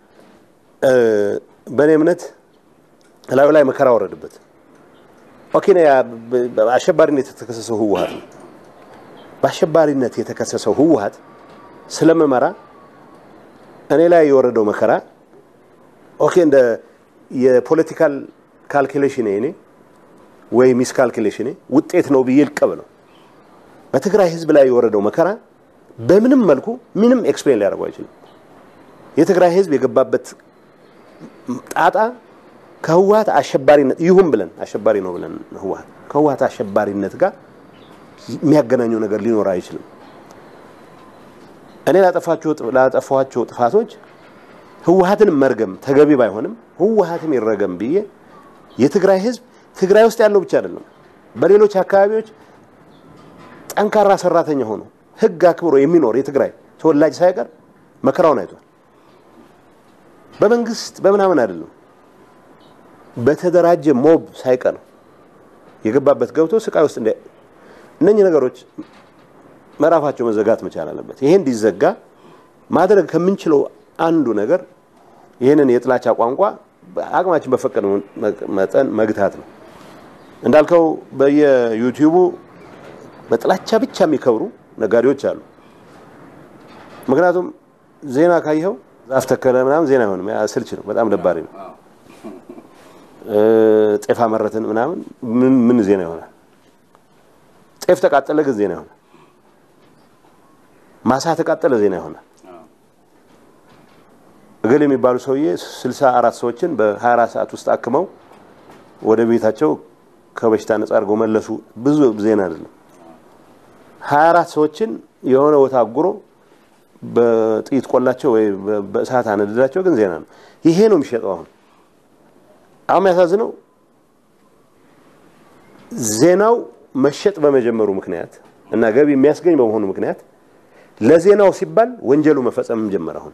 በእኔ እምነት ላዩ ላይ መከራ ወረድበት። ኦኬ አሸባሪነት የተከሰሰው ህወሀት ነው። በአሸባሪነት የተከሰሰው ህወሀት ስለመመራ እኔ ላይ የወረደው መከራ ኦኬ እንደ የፖለቲካል ካልኩሌሽን እኔ ወይ ሚስ ካልኩሌሽን ውጤት ነው ብዬ ልቀበለው። በትግራይ ህዝብ ላይ የወረደው መከራ በምንም መልኩ ምንም ኤክስፕሌን ሊያደርገው አይችልም። የትግራይ ህዝብ የገባበት ጣጣ ከህወሀት አሸባሪነት ይሁን ብለን አሸባሪ ነው ብለን ህወሀት ከህወሀት አሸባሪነት ጋር የሚያገናኘው ነገር ሊኖር አይችልም። እኔ ላጠፋኋቸው ጥፋቶች ህወሀትን መርገም ተገቢ ባይሆንም ህወሀትም ይረገም ብዬ የትግራይ ህዝብ ትግራይ ውስጥ ያለው ብቻ አይደለም፣ በሌሎች አካባቢዎች ጠንካራ ሰራተኛ ሆኖ ህግ አክብሮ የሚኖር የትግራይ ተወላጅ ሳይቀር መከራውን አይቷል። በመንግስት በምናምን አይደለም በተደራጀ ሞብ ሳይቀር የገባበት ገብቶ ስቃይ ውስጥ እንደ እነኚህ ነገሮች ምዕራፋቸው መዘጋት መቻል አለበት። ይሄ እንዲዘጋ ማድረግ ከምንችለው አንዱ ነገር ይህንን የጥላቻ ቋንቋ አቅማችን በፈቀደ መጠን መግታት ነው። እንዳልከው በየዩቲዩቡ በጥላቻ ብቻ የሚከብሩ ነጋዴዎች አሉ። ምክንያቱም ዜና ካየኸው ዛፍ ተከለ ምናምን ዜና አይሆንም፣ ስልች ነው፣ በጣም ደባሪ ነው። ጤፍ አመረትን ምናምን ምን ምን ዜና ይሆናል? ጤፍ ተቃጠለ ግን ዜና ይሆናል። ማሳ ተቃጠለ ዜና ይሆናል። እገሌ የሚባሉ ሰውዬ ስልሳ አራት ሰዎችን በ24 ሰዓት ውስጥ አክመው ወደ ቤታቸው ከበሽታ ነጻ አድርገው መለሱ። ብዙ ዜና አይደለም። 24 ሰዎችን የሆነ ቦታ አጉሮ በጥይት ቆላቸው ወይ በእሳት አነደዳቸው ግን ዜና ነው። ይሄ ነው የሚሸጠው አሁን አሁን የሚያሳዝነው ዜናው መሸጥ በመጀመሩ ምክንያት እና ገቢ የሚያስገኝ በመሆኑ ምክንያት ለዜናው ሲባል ወንጀሉ መፈጸምም ጀመረ። አሁን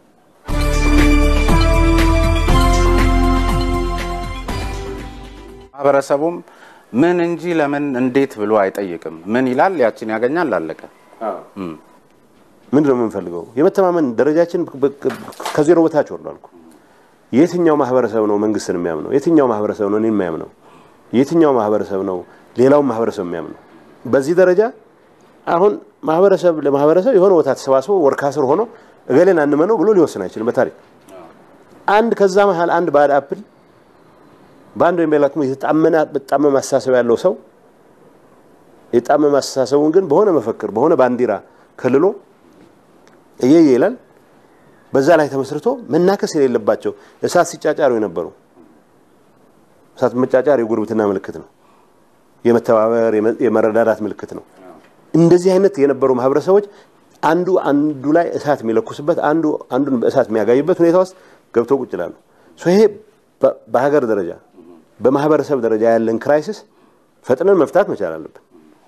ማህበረሰቡም ምን እንጂ ለምን እንዴት ብሎ አይጠይቅም። ምን ይላል? ያችን ያገኛል፣ አለቀ። ምንድን ነው የምንፈልገው? የመተማመን ደረጃችን ከዜሮ በታች ወርዷል እኮ። የትኛው ማህበረሰብ ነው መንግስትን የሚያምነው? የትኛው ማህበረሰብ ነው እኔን የሚያምነው? የትኛው ማህበረሰብ ነው ሌላውን ማህበረሰብ የሚያምነው? በዚህ ደረጃ አሁን ማህበረሰብ ለማህበረሰብ የሆነ ቦታ ተሰባስበው ወርካ ስር ሆኖ እገሌን አንመነው ብሎ ሊወስን አይችልም። በታሪክ አንድ ከዛ መሀል አንድ ባድ አፕል በአንድ ወይም በሌላ የተጣመነ በጣመመ አስተሳሰብ ያለው ሰው የጣመመ አስተሳሰቡን ግን በሆነ መፈክር በሆነ ባንዲራ ከልሎ እየየ ይላል። በዛ ላይ ተመስርቶ መናከስ የሌለባቸው እሳት ሲጫጫሩ የነበሩ እሳት መጫጫር የጉርብትና ምልክት ነው። የመተባበር የመረዳዳት ምልክት ነው። እንደዚህ አይነት የነበሩ ማህበረሰቦች አንዱ አንዱ ላይ እሳት የሚለኩስበት አንዱ አንዱን በእሳት የሚያጋይበት ሁኔታ ውስጥ ገብተው ቁጭ ይላሉ። ይሄ በሀገር ደረጃ በማህበረሰብ ደረጃ ያለን ክራይሲስ ፈጥነን መፍታት መቻል አለብን።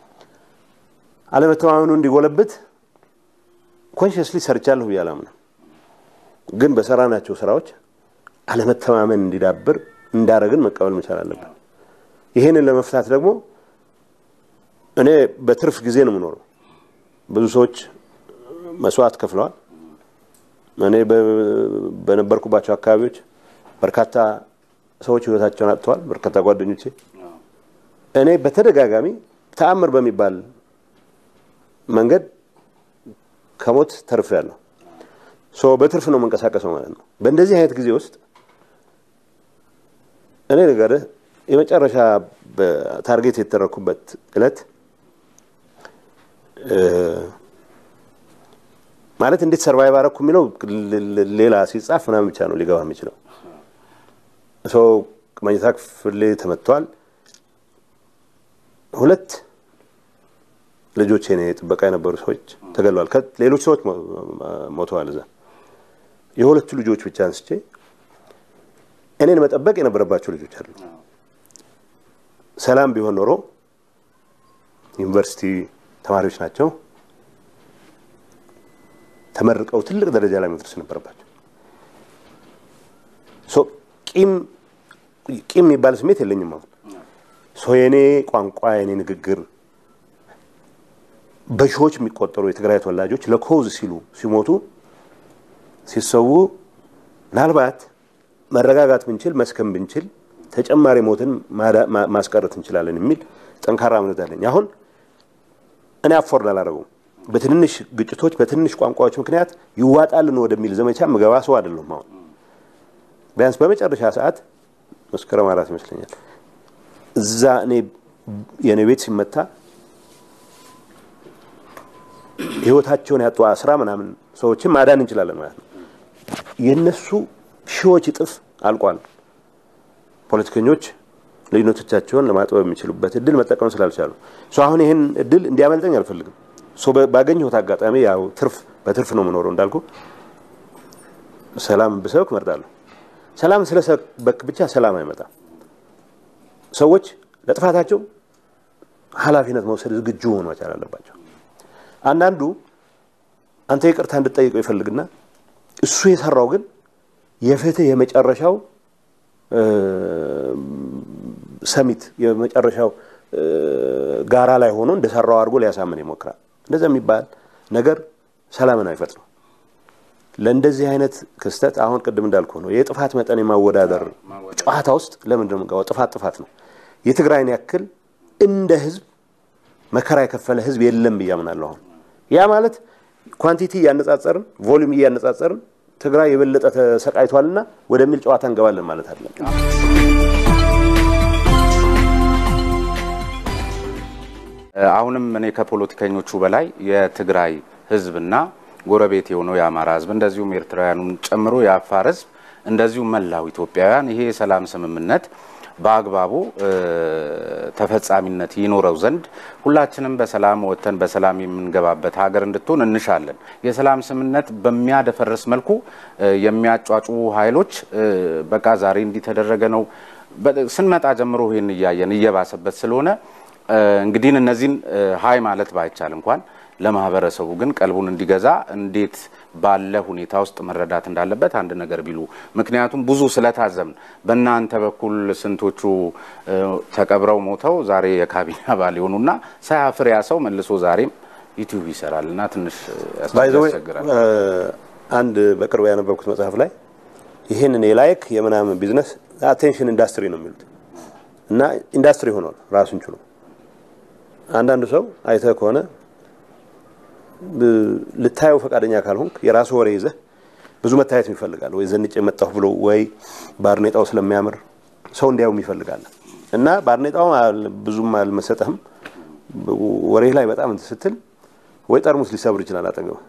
አለመተማመኑ እንዲጎለብት ኮንሽስሊ ሰርቻለሁ ብዬ አላምንም። ግን በሰራናቸው ስራዎች አለመተማመን እንዲዳብር እንዳረግን መቀበል መቻል አለብን። ይሄንን ለመፍታት ደግሞ እኔ በትርፍ ጊዜ ነው የምኖረው። ብዙ ሰዎች መስዋዕት ከፍለዋል። እኔ በነበርኩባቸው አካባቢዎች በርካታ ሰዎች ህይወታቸውን አጥተዋል። በርካታ ጓደኞቼ እኔ በተደጋጋሚ ተአምር በሚባል መንገድ ከሞት ተርፌያለሁ። ሶ በትርፍ ነው የምንቀሳቀሰው ማለት ነው። በእንደዚህ አይነት ጊዜ ውስጥ እኔ ነገርህ የመጨረሻ ታርጌት የተደረኩበት እለት ማለት እንዴት ሰርቫይቭ አረኩ የሚለው ሌላ ሲጻፍ ምናምን ብቻ ነው ሊገባ የሚችለው። ሰው መኝታ ክፍሌ ተመትተዋል። ሁለት ልጆች የኔ ጥበቃ የነበሩ ሰዎች ተገለዋል። ሌሎች ሰዎች ሞተዋል። እዛ የሁለቱ ልጆች ብቻ አንስቼ እኔን መጠበቅ የነበረባቸው ልጆች አሉ። ሰላም ቢሆን ኖሮ ዩኒቨርሲቲ ተማሪዎች ናቸው። ተመርቀው ትልቅ ደረጃ ላይ መድረስ ነበረባቸው። ቂም ቂም የሚባል ስሜት የለኝም። አሁን ሰው የኔ ቋንቋ የኔ ንግግር በሺዎች የሚቆጠሩ የትግራይ ተወላጆች ለኮዝ ሲሉ ሲሞቱ ሲሰዉ ምናልባት መረጋጋት ብንችል መስከም ብንችል ተጨማሪ ሞትን ማስቀረት እንችላለን የሚል ጠንካራ እምነት አለኝ። አሁን እኔ አፎርድ አላደረገውም። በትንንሽ ግጭቶች በትንንሽ ቋንቋዎች ምክንያት ይዋጣልን ወደሚል ዘመቻ ምገባ ሰው አይደለሁም። አሁን ቢያንስ በመጨረሻ ሰዓት መስከረም አራት ይመስለኛል እዛ እኔ የእኔ ቤት ሲመታ ህይወታቸውን ያጡ አስራ ምናምን ሰዎችን ማዳን እንችላለን ማለት ነው። የእነሱ ሺዎች እጥፍ አልቋል። ፖለቲከኞች ልዩነቶቻቸውን ለማጥበብ የሚችሉበት እድል መጠቀም ስላልቻሉ አሁን ይህን እድል እንዲያመልጠኝ አልፈልግም። ባገኘሁት አጋጣሚ ያው ትርፍ በትርፍ ነው የምኖረው እንዳልኩ ሰላም ብሰብክ እመርጣለሁ። ሰላም ስለሰበክ ብቻ ሰላም አይመጣም። ሰዎች ለጥፋታቸው ኃላፊነት መውሰድ ዝግጁ መሆን መቻል አለባቸው። አንዳንዱ አንተ ይቅርታ እንድጠይቀው ይፈልግና እሱ የሰራው ግን የፍትህ የመጨረሻው ሰሚት የመጨረሻው ጋራ ላይ ሆኖ እንደሰራው አድርጎ ሊያሳምን ይሞክራል። እንደዛ የሚባል ነገር ሰላምን አይፈጥርም። ለእንደዚህ አይነት ክስተት አሁን ቅድም እንዳልኩ ነው የጥፋት መጠን የማወዳደር ጨዋታ ውስጥ ለምንድን ነው የምንገባው? ጥፋት ጥፋት ነው። የትግራይን ያክል እንደ ህዝብ መከራ የከፈለ ህዝብ የለም ብዬ አምናለሁ። አሁን ያ ማለት ኳንቲቲ እያነጻጸርን ቮሊዩም እያነጻጸርን ትግራይ የበለጠ ተሰቃይቷልና ወደሚል ጨዋታ እንገባለን ማለት አይደለም። አሁንም እኔ ከፖለቲከኞቹ በላይ የትግራይ ህዝብና ጎረቤት የሆነው የአማራ ህዝብ እንደዚሁም ኤርትራውያኑን ጨምሮ የአፋር ህዝብ እንደዚሁም መላው ኢትዮጵያውያን ይሄ የሰላም ስምምነት በአግባቡ ተፈጻሚነት ይኖረው ዘንድ ሁላችንም በሰላም ወጥተን በሰላም የምንገባበት ሀገር እንድትሆን እንሻለን። የሰላም ስምምነት በሚያደፈርስ መልኩ የሚያጫጩ ኃይሎች በቃ ዛሬ እንዲተደረገ ነው ስንመጣ ጀምሮ ይህን እያየን እየባሰበት ስለሆነ እንግዲህ እነዚህን ሀይ ማለት ባይቻል እንኳን ለማህበረሰቡ ግን ቀልቡን እንዲገዛ እንዴት ባለ ሁኔታ ውስጥ መረዳት እንዳለበት አንድ ነገር ቢሉ። ምክንያቱም ብዙ ስለታዘብን በእናንተ በኩል ስንቶቹ ተቀብረው ሞተው ዛሬ የካቢኔ አባል የሆኑና ሳያፍር ያ ሰው መልሶ ዛሬም ዩቲዩብ ይሰራል እና ትንሽ ያስቸግራል። አንድ በቅርቡ ያነበብኩት መጽሐፍ ላይ ይህንን የላይክ የምናምን ቢዝነስ አቴንሽን ኢንዳስትሪ ነው የሚሉት እና ኢንዳስትሪ ሆኗል ራሱን ችሎ። አንዳንዱ ሰው አይተህ ከሆነ ልታየው ፈቃደኛ ካልሆንክ የራሱ ወሬ ይዘህ ብዙ መታየት ይፈልጋል። ወይ ዘንጭ የመጣሁ ብሎ ወይ ባርኔጣው ስለሚያምር ሰው እንዲያውም ይፈልጋል እና ባርኔጣው ብዙም አልመሰጠህም። ወሬ ላይ በጣም እንትን ስትል ወይ ጠርሙስ ሊሰብር ይችላል አጠገብ፣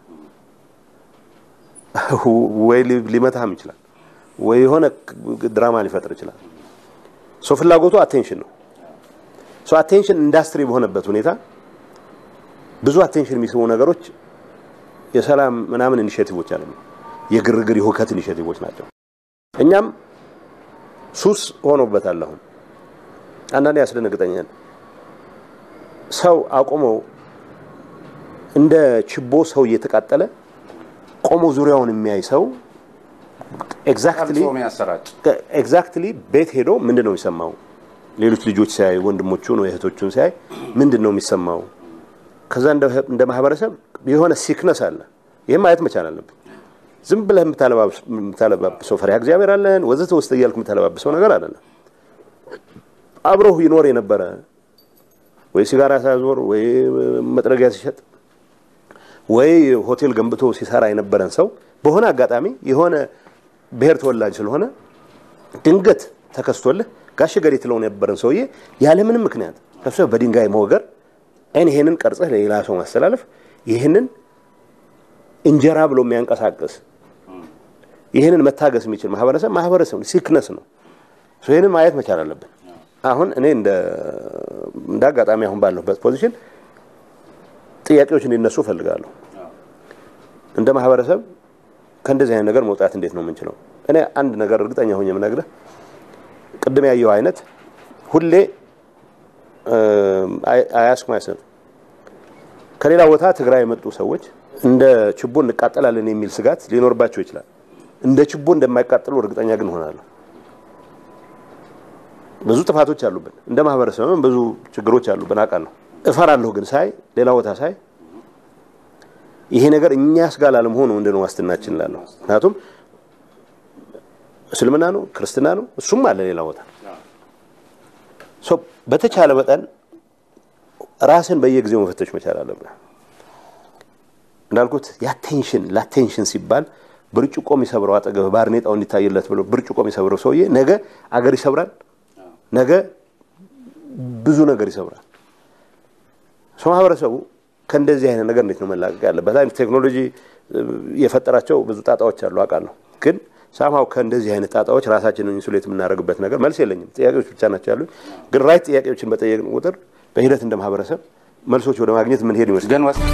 ወይ ሊመታህም ይችላል፣ ወይ የሆነ ድራማ ሊፈጥር ይችላል። ሰው ፍላጎቱ አቴንሽን ነው። ሰው አቴንሽን ኢንዳስትሪ በሆነበት ሁኔታ ብዙ አቴንሽን የሚስቡ ነገሮች የሰላም ምናምን ኢኒሼቲቮች አለ የግርግር የሁከት ኢኒሼቲቮች ናቸው። እኛም ሱስ ሆኖበታል። አሁን አንዳንዴ ያስደነግጠኛል። ሰው አቁመው እንደ ችቦ ሰው እየተቃጠለ ቆሞ ዙሪያውን የሚያይ ሰው ኤግዛክትሊ ቀርጾ የሚያሰራጭ ኤግዛክትሊ ቤት ሄዶ ምንድን ነው የሚሰማው? ሌሎች ልጆች ሲያይ ወንድሞቹን ወይ እህቶቹን ሲያይ ምንድን ነው የሚሰማው? ከዛ እንደ- እንደ ማህበረሰብ የሆነ ሲክነስ አለ። ይህም ማየት መቻል አለብን። ዝም ብለህ የምታለባብስ- የምታለባብሰው ፈሪሃ እግዚአብሔር አለን ወዘተ ውስጥ እያልክ የምታለባብሰው ነገር አይደለም። አብሮህ ይኖር የነበረ ወይ ሲጋራ ሲያዞር ወይ መጥረጊያ ሲሸጥ ወይ ሆቴል ገንብቶ ሲሰራ የነበረን ሰው በሆነ አጋጣሚ የሆነ ብሔር ተወላጅ ስለሆነ ድንገት ተከስቶልህ ጋሽ ገሌ ትለው የነበረን ሰውዬ ያለምንም ምክንያት ከሱ በድንጋይ መወገር አይን ይሄንን ቀርጸህ ለሌላ ሰው ማስተላለፍ ይህንን እንጀራ ብሎ የሚያንቀሳቅስ ይህንን መታገስ የሚችል ማህበረሰብ ማህበረሰብ ሲክነስ ነው። ሶ ይህንን ማየት መቻል አለብን። አሁን እኔ እንደ እንደ አጋጣሚ አሁን ባለሁበት ፖዚሽን ጥያቄዎች እንዲነሱ እፈልጋለሁ። እንደ ማህበረሰብ ከእንደዚህ አይነት ነገር መውጣት እንዴት ነው የምንችለው? እኔ አንድ ነገር እርግጠኛ ሆኜ የምነግርህ ቅድም ያየው አይነት ሁሌ አያስኩ ማይሰብ ከሌላ ቦታ ትግራይ የመጡ ሰዎች እንደ ችቦ እንቃጠላለን የሚል ስጋት ሊኖርባቸው ይችላል። እንደ ችቦ እንደማይቃጠሉ እርግጠኛ ግን ሆናለሁ። ብዙ ጥፋቶች አሉብን፣ እንደ ማህበረሰብም ብዙ ችግሮች አሉብን አውቃለሁ። እፈራለሁ ግን ሳይ ሌላ ቦታ ሳይ ይሄ ነገር እኛስ ጋር ላለመሆኑ ምንድን ነው ዋስትናችን እላለሁ። ምክንያቱም እስልምና ነው ክርስትና ነው እሱም አለ ሌላ ቦታ ሶ በተቻለ መጠን ራስን በየጊዜው መፈተሽ መቻል አለብን። እንዳልኩት የአቴንሽን ለአቴንሽን ሲባል ብርጭቆ የሚሰብረው አጠገብ ባርኔጣው እንዲታይለት ብሎ ብርጭቆ የሚሰብረው ሰውዬ ነገ አገር ይሰብራል፣ ነገ ብዙ ነገር ይሰብራል። ሰው ማህበረሰቡ ከእንደዚህ አይነት ነገር እንዴት ነው መላቀቅ ያለበት? አይነት ቴክኖሎጂ የፈጠራቸው ብዙ ጣጣዎች አሉ አውቃለሁ። ግን ሳምሃው ከእንደዚህ አይነት ጣጣዎች ራሳችንን ኢንሱሌት የምናደርግበት ነገር መልስ የለኝም። ጥያቄዎች ብቻ ናቸው ያሉኝ። ግን ራይት ጥያቄዎችን በጠየቅን ቁጥር በሂደት እንደ ማህበረሰብ መልሶች ወደ ማግኘት የምንሄድ ይመስላል። ግን ወስ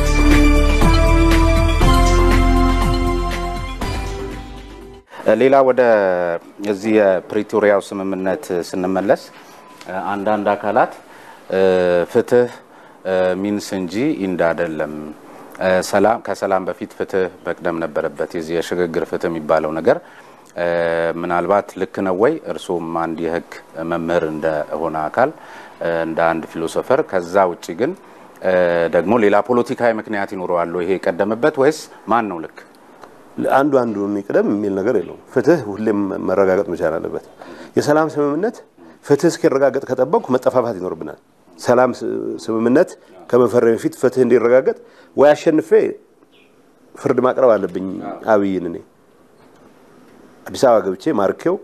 ሌላ ወደ እዚህ የፕሪቶሪያው ስምምነት ስንመለስ አንዳንድ አካላት ፍትህ ሚንስ እንጂ ኢንድ አይደለም፣ ሰላም ከሰላም በፊት ፍትህ መቅደም ነበረበት። የዚህ የሽግግር ፍትህ የሚባለው ነገር ምናልባት ልክ ነው ወይ? እርሶም አንድ የህግ መምህር እንደሆነ አካል እንደ አንድ ፊሎሶፈር፣ ከዛ ውጭ ግን ደግሞ ሌላ ፖለቲካዊ ምክንያት ይኖረዋል ይሄ የቀደመበት ወይስ ማን ነው ልክ? አንዱ አንዱን ይቅደም የሚል ነገር የለውም። ፍትህ ሁሌም መረጋገጥ መቻል አለበት። የሰላም ስምምነት ፍትህ እስኪረጋገጥ ከጠበቅኩ መጠፋፋት ይኖርብናል። ሰላም ስምምነት ከመፈረም በፊት ፍትህ እንዲረጋገጥ ወይ አሸንፌ ፍርድ ማቅረብ አለብኝ አብይን እኔ አዲስ አበባ ገብቼ ማርኬው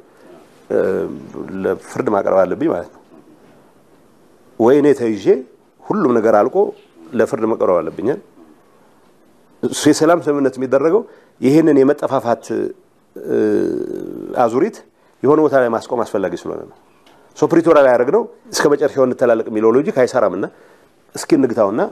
ለፍርድ ማቅረብ አለብኝ ማለት ነው። ወይ እኔ ተይዤ ሁሉም ነገር አልቆ ለፍርድ መቅረብ አለብኛል። እሱ የሰላም ስምምነት የሚደረገው ይህንን የመጠፋፋት አዙሪት የሆነ ቦታ ላይ ማስቆም አስፈላጊ ስለሆነ ነው። ሶ ፕሪቶሪያ ላይ ያደረግነው እስከ መጨረሻው እንተላለቅ የሚለው ሎጂክ አይሰራም እና እስኪ እንግታውና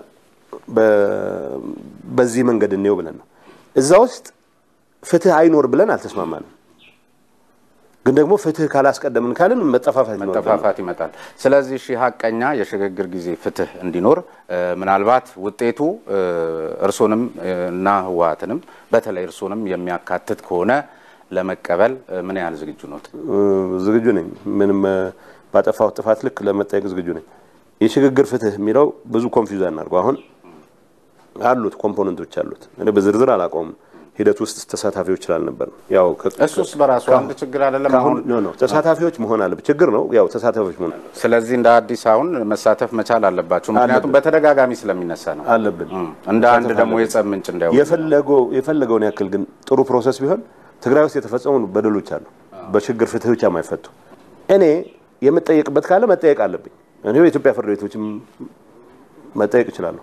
በዚህ መንገድ እንየው ብለን ነው። እዛ ውስጥ ፍትህ አይኖር ብለን አልተስማማንም። ግን ደግሞ ፍትህ ካላስቀደምን ካልን መጠፋፋት ይኖርብናል። መጠፋፋት ይመጣል። ስለዚህ እሺ ሀቀኛ የሽግግር ጊዜ ፍትህ እንዲኖር ምናልባት ውጤቱ እርሶንም እና ህወሓትንም በተለይ እርሶንም የሚያካትት ከሆነ ለመቀበል ምን ያህል ዝግጁ ኖት? ዝግጁ ነኝ። ምንም ባጠፋሁት ጥፋት ልክ ለመጠየቅ ዝግጁ ነኝ። የሽግግር ፍትህ የሚለው ብዙ ኮንፊውዝ አናድርገው። አሁን አሉት ኮምፖነንቶች አሉት። እኔ በዝርዝር አላውቀውም። ሂደት ውስጥ ተሳታፊዎች ስላልነበር ያው እሱስ በራሱ አንድ ችግር አይደለም። አሁን ኖ ኖ ተሳታፊዎች መሆን አለበት። ችግር ነው ያው ተሳታፊዎች መሆን አለበት ስለዚህ እንደ አዲስ አሁን መሳተፍ መቻል አለባቸው። ምክንያቱም በተደጋጋሚ ስለሚነሳ ነው። አለብን። እንደ አንድ ደግሞ የጸብ ምንጭ እንዳይሆን የፈለገው የፈለገውን ያክል ግን ጥሩ ፕሮሰስ ቢሆን ትግራይ ውስጥ የተፈጸሙ በደሎች አሉ፣ በችግር ፍትህ ብቻ የማይፈቱ እኔ የምጠየቅበት ካለ መጠየቅ አለብኝ። እኔ በኢትዮጵያ ፍርድ ቤቶችም መጠየቅ እችላለሁ።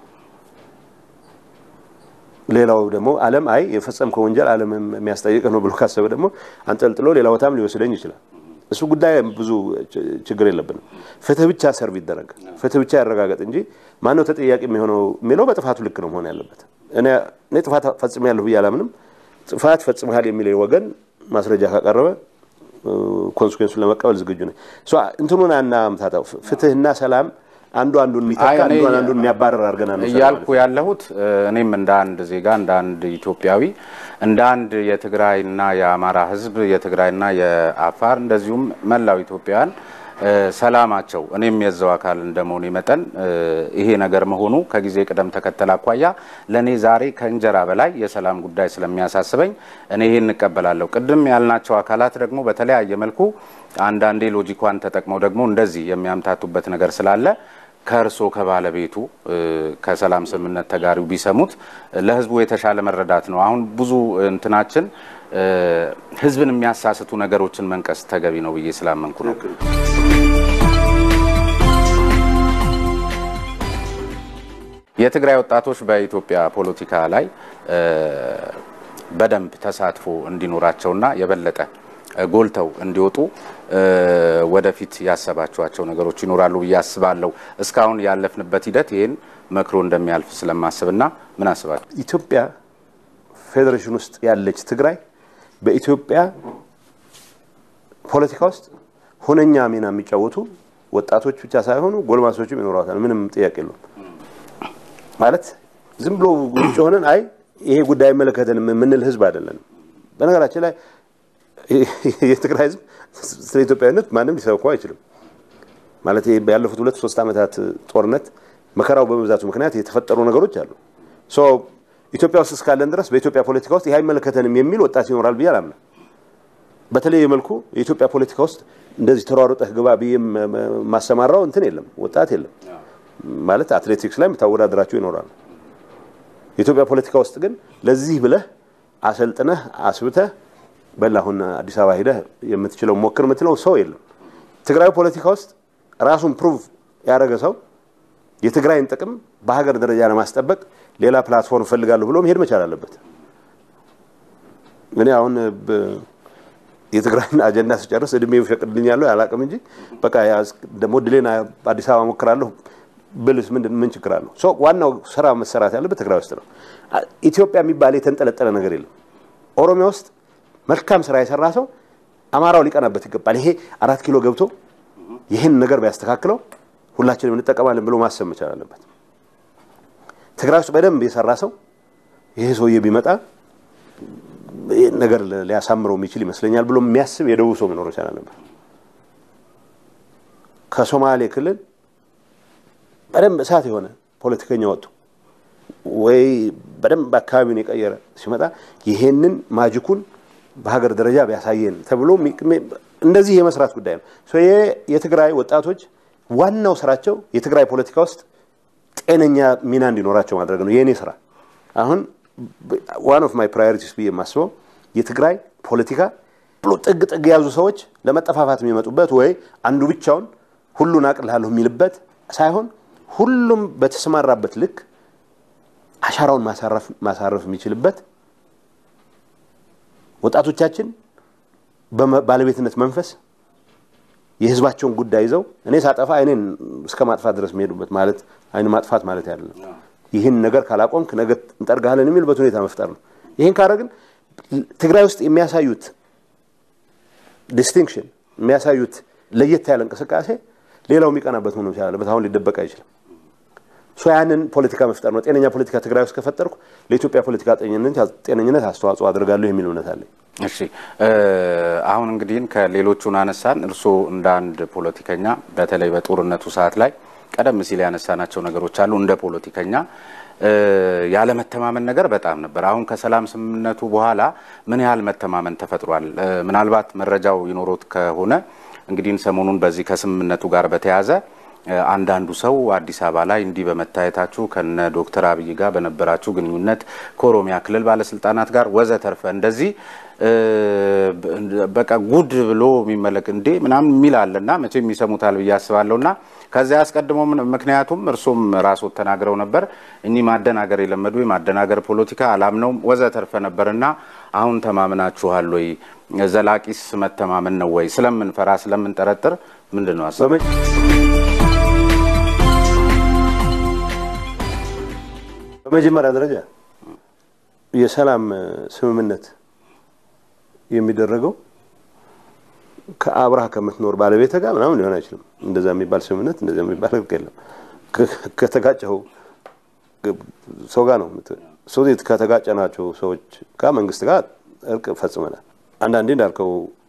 ሌላው ደግሞ ዓለም አይ የፈጸምከው ወንጀል ዓለም የሚያስጠይቅ ነው ብሎ ካሰበ ደግሞ አንጠልጥሎ ሌላ ቦታም ሊወስደኝ ይችላል። እሱ ጉዳይ ብዙ ችግር የለብንም። ፍትህ ብቻ ሰርቭ ይደረግ፣ ፍትህ ብቻ ያረጋገጥ እንጂ ማነው ተጠያቂ የሚሆነው የሚለው በጥፋቱ ልክ ነው መሆን ያለበት። እኔ እኔ ጥፋት ፈጽሜያለሁ ብዬ አላምንም። ጥፋት ፈጽመሃል የሚለኝ ወገን ማስረጃ ካቀረበ ኮንስኩዌንሱን ለመቀበል ዝግጁ ነኝ። እንትኑን አናምታታው። ፍትህና ሰላም አንዱ አንዱን የሚተካ አይ፣ እኔ አንዱ አንዱን የሚያባረር አድርገን አንወስደው እያልኩ ማለት ነው። ያለሁት እ፣ እኔም እንደ አንድ ዜጋ እንደ አንድ ኢትዮጵያዊ እንደ አንድ የትግራይና የአማራ ሕዝብ የትግራይና የአፋር እንደዚሁም መላው ኢትዮጵያውያን እ፣ ሰላማቸው እኔም የዛው አካል እንደመሆኔ መጠን እ፣ ይሄ ነገር መሆኑ ከጊዜ ቅደም ተከተል አኳያ ለእኔ ዛሬ ከእንጀራ በላይ የሰላም ጉዳይ ስለሚያሳስበኝ እኔ ይሄን እንቀበላለሁ። ቅድም ያልናቸው አካላት ደግሞ በተለያየ መልኩ አንዳንዴ ሎጂኳን ተጠቅመው ደግሞ እንደዚህ የሚያምታቱበት ነገር ስላለ ከእርሶ ከባለቤቱ እ፣ ከሰላም ስምምነት ተጋሪው ቢሰሙት እ፣ ለህዝቡ የተሻለ መረዳት ነው። አሁን ብዙ እንትናችን እ፣ ህዝብን የሚያሳስቱ ነገሮችን መንቀስ ተገቢ ነው ብዬ ስላመንኩ ነው። የትግራይ ወጣቶች በኢትዮጵያ ፖለቲካ ላይ እ፣ በደንብ ተሳትፎ እንዲኖራቸውና የበለጠ እ፣ ጎልተው እንዲወጡ እ፣ ወደፊት ያሰባችኋቸው ነገሮች ይኖራሉ ብዬ አስባለሁ። እስካሁን ያለፍንበት ሂደት ይህን መክሮ እንደሚያልፍ ስለማስብና ምን አስባችሁ? ኢትዮጵያ ፌዴሬሽን ውስጥ ያለች ትግራይ በኢትዮጵያ ፖለቲካ ውስጥ ሁነኛ ሚና የሚጫወቱ ወጣቶች ብቻ ሳይሆኑ ጎልማሶችም ይኖሯታል። ምንም ጥያቄ የለውም። ማለት ዝም ብሎ ውጭ ሆነን አይ ይሄ ጉዳይ አይመለከተንም የምንል ህዝብ አይደለንም። በነገራችን ላይ የትግራይ ህዝብ ስለ ኢትዮጵያዊነት ማንም ሊሰብከው አይችልም። ማለት ይሄ ያለፉት ሁለት ሶስት ዓመታት ጦርነት መከራው በመብዛቱ ምክንያት የተፈጠሩ ነገሮች አሉ። ሶ ኢትዮጵያ ውስጥ እስካለን ድረስ በኢትዮጵያ ፖለቲካ ውስጥ ይህ አይመለከተንም የሚል ወጣት ይኖራል ብዬ አላምንም። በተለየ መልኩ የኢትዮጵያ ፖለቲካ ውስጥ እንደዚህ ተሯሩጠህ ግባ ብዬ ማሰማራው እንትን የለም፣ ወጣት የለም። ማለት አትሌቲክስ ላይ የምታወዳደራቸው ይኖራሉ። የኢትዮጵያ ፖለቲካ ውስጥ ግን ለዚህ ብለህ አሰልጥነህ አስብተህ በል አሁን አዲስ አበባ ሂደህ የምትችለው ሞክር የምትለው ሰው የለም። ትግራዊ ፖለቲካ ውስጥ ራሱን ፕሩቭ ያደረገ ሰው የትግራይን ጥቅም በሀገር ደረጃ ለማስጠበቅ ሌላ ፕላትፎርም እፈልጋለሁ ብሎ መሄድ መቻል አለበት። እኔ አሁን በ- የትግራይን አጀንዳ ስጨርስ እድሜ ይፈቅድልኛለሁ አላውቅም እንጂ በቃ ያዝ- ደግሞ ድሌን አዲስ አበባ ሞክራለሁ ብልስ ምንድን ምን ችግር አለው? ሶ ዋናው ስራ መሰራት ያለበት ትግራይ ውስጥ ነው። አ- ኢትዮጵያ የሚባል የተንጠለጠለ ነገር የለም። ኦሮሚያ ውስጥ መልካም ስራ የሰራ ሰው አማራው ሊቀናበት ይገባል። ይሄ አራት ኪሎ ገብቶ ይህን ነገር ቢያስተካክለው ሁላችንም እንጠቀማለን ብሎ ማሰብ መቻል አለበት። ትግራይ ውስጥ በደንብ የሰራ ሰው ይሄ ሰውዬ ቢመጣ ይህን ነገር ሊያሳምረው የሚችል ይመስለኛል ብሎ የሚያስብ የደቡብ ሰው መኖር መቻል አለበት። ከሶማሌ ክልል በደንብ እሳት የሆነ ፖለቲከኛ ወጡ ወይ በደንብ አካባቢውን የቀየረ ሲመጣ ይሄንን ማጅኩን በሀገር ደረጃ ቢያሳየን ተብሎ ሚ- ሚ- እንደዚህ የመስራት ጉዳይ ነው። ሶ ይሄ የትግራይ ወጣቶች ዋናው ስራቸው የትግራይ ፖለቲካ ውስጥ ጤነኛ ሚና እንዲኖራቸው ማድረግ ነው የእኔ ስራ። አሁን ዋን ኦፍ ማይ ፕራዮሪቲስ ብዬ የማስበው የትግራይ ፖለቲካ ብሎ ጥግ ጥግ የያዙ ሰዎች ለመጠፋፋት የሚመጡበት ወይ አንዱ ብቻውን ሁሉን አቅልላለሁ የሚልበት ሳይሆን ሁሉም በተሰማራበት ልክ አሻራውን ማሳረፍ ማሳረፍ የሚችልበት ወጣቶቻችን በባለቤትነት መንፈስ የህዝባቸውን ጉዳይ ይዘው እኔ ሳጠፋ አይኔን እስከ ማጥፋት ድረስ የሚሄዱበት ማለት አይን ማጥፋት ማለት አይደለም። ይህን ነገር ካላቆምክ ነገ እንጠርግሃለን የሚልበት ሁኔታ መፍጠር ነው። ይህን ካደረግን ትግራይ ውስጥ የሚያሳዩት ዲስቲንክሽን የሚያሳዩት ለየት ያለ እንቅስቃሴ ሌላው የሚቀናበት ሆኖ መቻል አለበት። አሁን ሊደበቅ አይችልም። ሶ ያንን ፖለቲካ መፍጠር ነው። ጤነኛ ፖለቲካ ትግራይ ውስጥ ከፈጠርኩ ለኢትዮጵያ ፖለቲካ ጤንነት ጤነኝነት አስተዋጽኦ አድርጋለሁ የሚል እምነት አለኝ። እሺ እ አሁን እንግዲህ ከሌሎቹን አነሳን። እርስዎ እንደ አንድ ፖለቲከኛ በተለይ በጦርነቱ ሰዓት ላይ ቀደም ሲል ያነሳናቸው ነገሮች አሉ። እንደ ፖለቲከኛ እ ያለመተማመን ነገር በጣም ነበር። አሁን ከሰላም ስምምነቱ በኋላ ምን ያህል መተማመን ተፈጥሯል? እ ምናልባት መረጃው ይኖሮት ከሆነ እንግዲህ ሰሞኑን በዚህ ከስምምነቱ ጋር በተያያዘ እ አንዳንዱ ሰው አዲስ አበባ ላይ እንዲህ በመታየታችሁ ከነ ዶክተር አብይ ጋር በነበራችሁ ግንኙነት ከኦሮሚያ ክልል ባለስልጣናት ጋር ወዘተርፈ እንደዚህ እ በቃ ጉድ ብሎ የሚመለክ እንዴ ምናምን የሚል አለና መቼም ይሰሙታል ብዬ አስባለሁና ከዚያ አስቀድሞ ምን- ምክንያቱም እርሶም ራስዎት ተናግረው ነበር እኚህ ማደናገር የለመዱ የማደናገር ፖለቲካ አላምነውም ወዘተርፈ ነበርና አሁን ተማምናችኋል ወይ? ዘላቂስ መተማመን ነው ወይ? ስለምንፈራ ስለምንጠረጥር ምንድን ነው ሀሳብ? በመ- በመጀመሪያ ደረጃ የሰላም ስምምነት የሚደረገው ከአብርሃ ከምትኖር ባለቤት ጋር ምናምን ሊሆን አይችልም። እንደዛ የሚባል ስምምነት እንደዛ የሚባል ህግ የለም። ከተጋጨው ሰው ጋር ነው ሰው ከተጋጨናቸው ሰዎች ጋር መንግስት ጋር እርቅ ፈጽመናል። አንዳንዴ እንዳልከው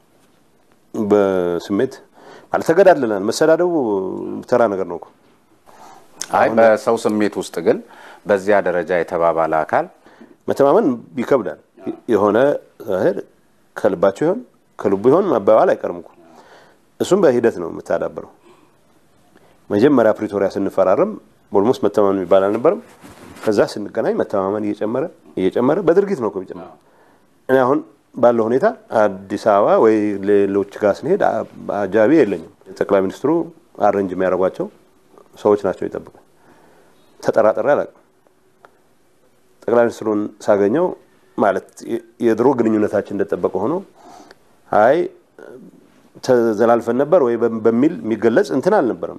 በስሜት ማለት ተገዳድለናል። መሰዳደቡ ተራ ነገር ነው እኮ። አይ በሰው ስሜት ውስጥ ግን በዚያ ደረጃ የተባባለ አካል መተማመን ይከብዳል። የሆነ እህል ከልባቸው ይሆን ከልቡ ይሆን መባባል አይቀርም እኮ። እሱም በሂደት ነው የምታዳብረው። መጀመሪያ ፕሪቶሪያ ስንፈራረም ኦልሞስት መተማመን የሚባል አልነበረም። ከዛ ስንገናኝ መተማመን እየጨመረ እየጨመረ በድርጊት ነው እኮ የሚጨምረው። እኔ አሁን ባለው ሁኔታ አዲስ አበባ ወይ ሌሎች ጋር ስንሄድ አጃቢ የለኝም። ጠቅላይ ሚኒስትሩ አረንጅ የሚያደርጓቸው ሰዎች ናቸው ይጠብቁ። ተጠራጠሪ አላውቅም። ጠቅላይ ሚኒስትሩን ሳገኘው ማለት የድሮ ግንኙነታችን እንደጠበቀ ሆኖ አይ ተዘላልፈን ነበር ወይ በሚል የሚገለጽ እንትን አልነበረም።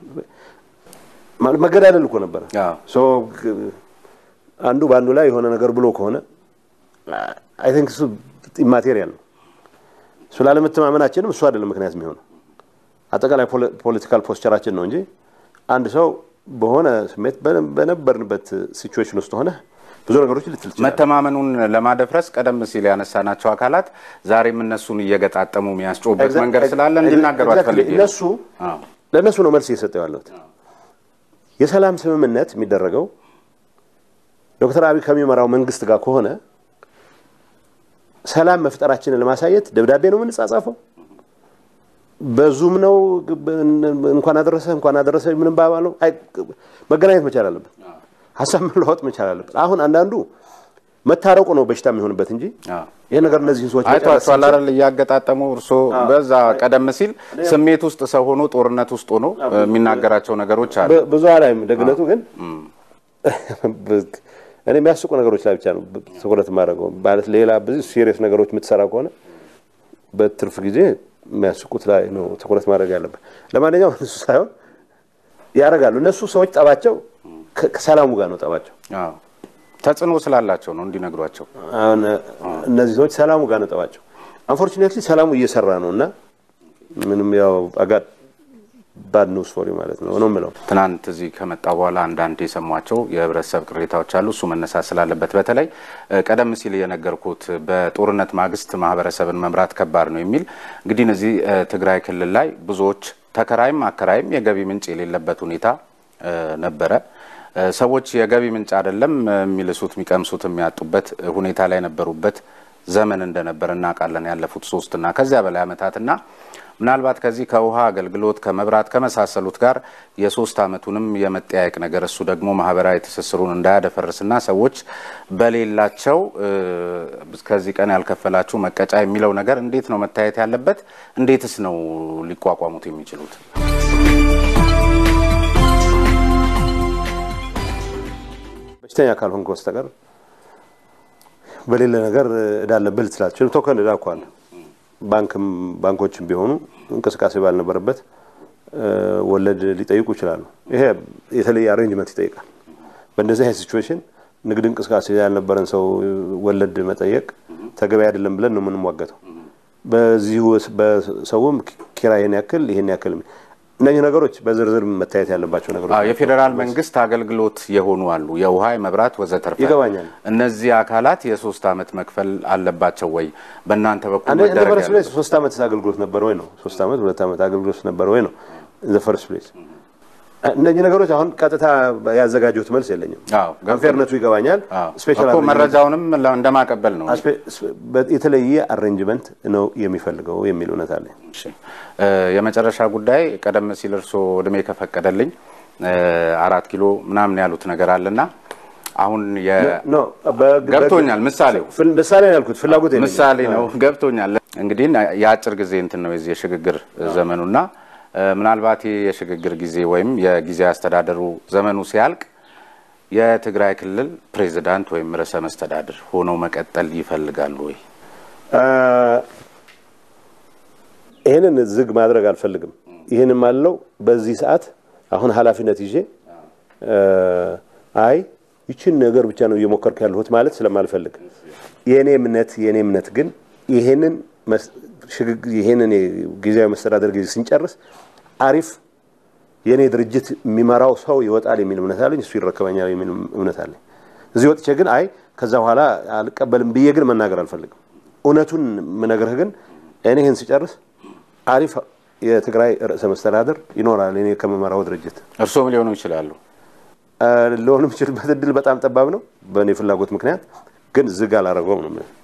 መገዳደል እኮ ነበረ። አንዱ በአንዱ ላይ የሆነ ነገር ብሎ ከሆነ አይ ቲንክ እሱ ኢማቴሪያል ነው። እሱ ላለመተማመናችንም እሱ አይደለም ምክንያት የሚሆነው አጠቃላይ ፖለቲካል ፖስቸራችን ነው እንጂ አንድ ሰው በሆነ ስሜት በነበርንበት ሲቹዌሽን ውስጥ ሆነ ብዙ ነገሮች ልትል ትችላለህ። መተማመኑን ለማደፍረስ ቀደም ሲል ያነሳናቸው አካላት ዛሬም እነሱን እየገጣጠሙ የሚያስጮበት መንገድ ስላለ እንዲናገሩ አትፈልግ። እነሱ ለእነሱ ነው መልስ እየሰጠው ያለሁት። የሰላም ስምምነት የሚደረገው ዶክተር አብይ ከሚመራው መንግስት ጋር ከሆነ ሰላም መፍጠራችንን ለማሳየት ደብዳቤ ነው የምንጻጻፈው፣ በዙም ነው እንኳን አደረሰ እንኳን አደረሰ ምንም ባባለው መገናኘት መቻል አለብን። ሀሳብ መለዋወጥ መቻል አለብን። አሁን አንዳንዱ መታረቁ ነው በሽታ የሚሆንበት እንጂ ይሄ ነገር እነዚህን ሰዎች አይቷቸዋል አይደል? እያገጣጠሙ እርሶ በዛ ቀደም ሲል ስሜት ውስጥ ሰው ሆኖ ጦርነት ውስጥ ሆኖ የሚናገራቸው ነገሮች አሉ። ብዙ አላይም። ደግነቱ ግን እኔ የሚያስቁ ነገሮች ላይ ብቻ ነው ትኩረት የማደርገው። ማለት ሌላ ብዙ ሲሪየስ ነገሮች የምትሰራ ከሆነ በትርፍ ጊዜ የሚያስቁት ላይ ነው ትኩረት ማድረግ ያለበት። ለማንኛውም እሱ ሳይሆን ያደርጋሉ እነሱ ሰዎች ጠባቸው ከሰላሙ ጋር ነው ጠባቸው። ተጽዕኖ ስላላቸው ነው እንዲነግሯቸው። አሁን እነዚህ ሰዎች ሰላሙ ጋር ነው ጠባቸው። አንፎርቹኔትሊ ሰላሙ እየሰራ ነው እና ምንም ያው አጋድ ባድ ኒውስ ፎር ማለት ነው ነው የምለው። ትናንት እዚህ ከመጣ በኋላ አንዳንድ የሰሟቸው የህብረተሰብ ቅሬታዎች አሉ። እሱ መነሳት ስላለበት በተለይ ቀደም ሲል የነገርኩት በጦርነት ማግስት ማህበረሰብን መምራት ከባድ ነው የሚል እንግዲህ እነዚህ ትግራይ ክልል ላይ ብዙዎች ተከራይም አከራይም የገቢ ምንጭ የሌለበት ሁኔታ ነበረ። ሰዎች የገቢ ምንጭ አይደለም የሚልሱት የሚቀምሱት የሚያጡበት ሁኔታ ላይ የነበሩበት ዘመን እንደነበር እናውቃለን። ያለፉት ሶስትና ከዚያ በላይ ዓመታትና ምናልባት ከዚህ ከውሃ አገልግሎት ከመብራት ከመሳሰሉት ጋር የሶስት ዓመቱንም የመጠያየቅ ነገር እሱ ደግሞ ማህበራዊ ትስስሩን እንዳያደፈርስና ሰዎች በሌላቸው ከዚህ ቀን ያልከፈላችሁ መቀጫ የሚለው ነገር እንዴት ነው መታየት ያለበት? እንዴትስ ነው ሊቋቋሙት የሚችሉት? በሽተኛ ካልሆንክ በስተቀር በሌለ ነገር እዳ አለብህ ልትላቸው ቶከን እዳ እኮ አለ። ባንክም ባንኮችም ቢሆኑ እንቅስቃሴ ባልነበረበት ወለድ ሊጠይቁ ይችላሉ። ይሄ የተለየ አሬንጅመንት ይጠይቃል። በእንደዚህ አይነት ሲቹዌሽን ንግድ እንቅስቃሴ ያልነበረን ሰው ወለድ መጠየቅ ተገቢ አይደለም ብለን ነው የምንሟገተው። በዚሁ በሰውም ኪራይ ይሄን ያክል ይሄን ያክል እነዚህ ነገሮች በዝርዝር መታየት ያለባቸው ነገሮች የፌዴራል መንግስት አገልግሎት የሆኑ አሉ፣ የውሃ የመብራት ወዘተርፈ። ይገባኛል። እነዚህ አካላት የሶስት ዓመት መክፈል አለባቸው ወይ? በእናንተ በኩል እንደ መደረግ ፈርስት ያለ ፕሌስ ሶስት ዓመት አገልግሎት ነበር ወይ ነው? ሶስት ዓመት ሁለት ዓመት አገልግሎት ነበር ወይ ነው? ዘ ፈርስት ፕሌስ እነዚህ ነገሮች አሁን ቀጥታ ያዘጋጀሁት መልስ የለኝም። አዎ፣ ገብቶኛል። አንፌርነቱ ይገባኛል። ስፔሻል እኮ መረጃውንም እንደማቀበል ነው። የተለየ አሬንጅመንት ነው የሚፈልገው የሚል እውነት አለ። እሺ፣ እ የመጨረሻ ጉዳይ ቀደም ሲል እርስዎ እድሜ ከፈቀደልኝ እ አራት ኪሎ ምናምን ያሉት ነገር አለና አሁን የ ኖ በግ- ገብቶኛል። ምሳሌው ፍል- ምሳሌ ነው ያልኩት ፍላጎት የለኝም። ምሳሌ ነው። ገብቶኛል። እንግዲህ የአጭር ጊዜ እንትን ነው የዚህ የሽግግር ዘመኑና እ ምናልባት ይህ የሽግግር ጊዜ ወይም የጊዜ አስተዳደሩ ዘመኑ ሲያልቅ የትግራይ ክልል ፕሬዚዳንት ወይም ርዕሰ መስተዳድር ሆነው መቀጠል ይፈልጋሉ ወይ? አ፣ ይህንን ዝግ ማድረግ አልፈልግም። ይህንን ማለው በዚህ ሰዓት አሁን ኃላፊነት ይዤ አ፣ አይ ይችን ነገር ብቻ ነው እየሞከርኩ ያለሁት ማለት ስለማልፈልግ የእኔ እምነት የእኔ እምነት ግን ይሄንን መስ- ሽግግ- ይሄንን ጊዜያዊ መስተዳደር ጊዜ ስንጨርስ አሪፍ የእኔ ድርጅት የሚመራው ሰው ይወጣል የሚል እምነት አለኝ። እሱ ይረከበኛል የሚል እምነት አለኝ። እዚህ ወጥቼ ግን አይ ከዛ በኋላ አልቀበልም ብዬ ግን መናገር አልፈልግም። እውነቱን ምነግርህ ግን እኔ ይህን ስጨርስ አሪፍ የትግራይ ርዕሰ መስተዳድር ይኖራል እኔ ከመመራው ድርጅት እርስዎም ሊሆኑ ይችላሉ። ሊሆኑ የሚችልበት እድል በጣም ጠባብ ነው በእኔ ፍላጎት ምክንያት ግን ዝግ አላደረገውም ነው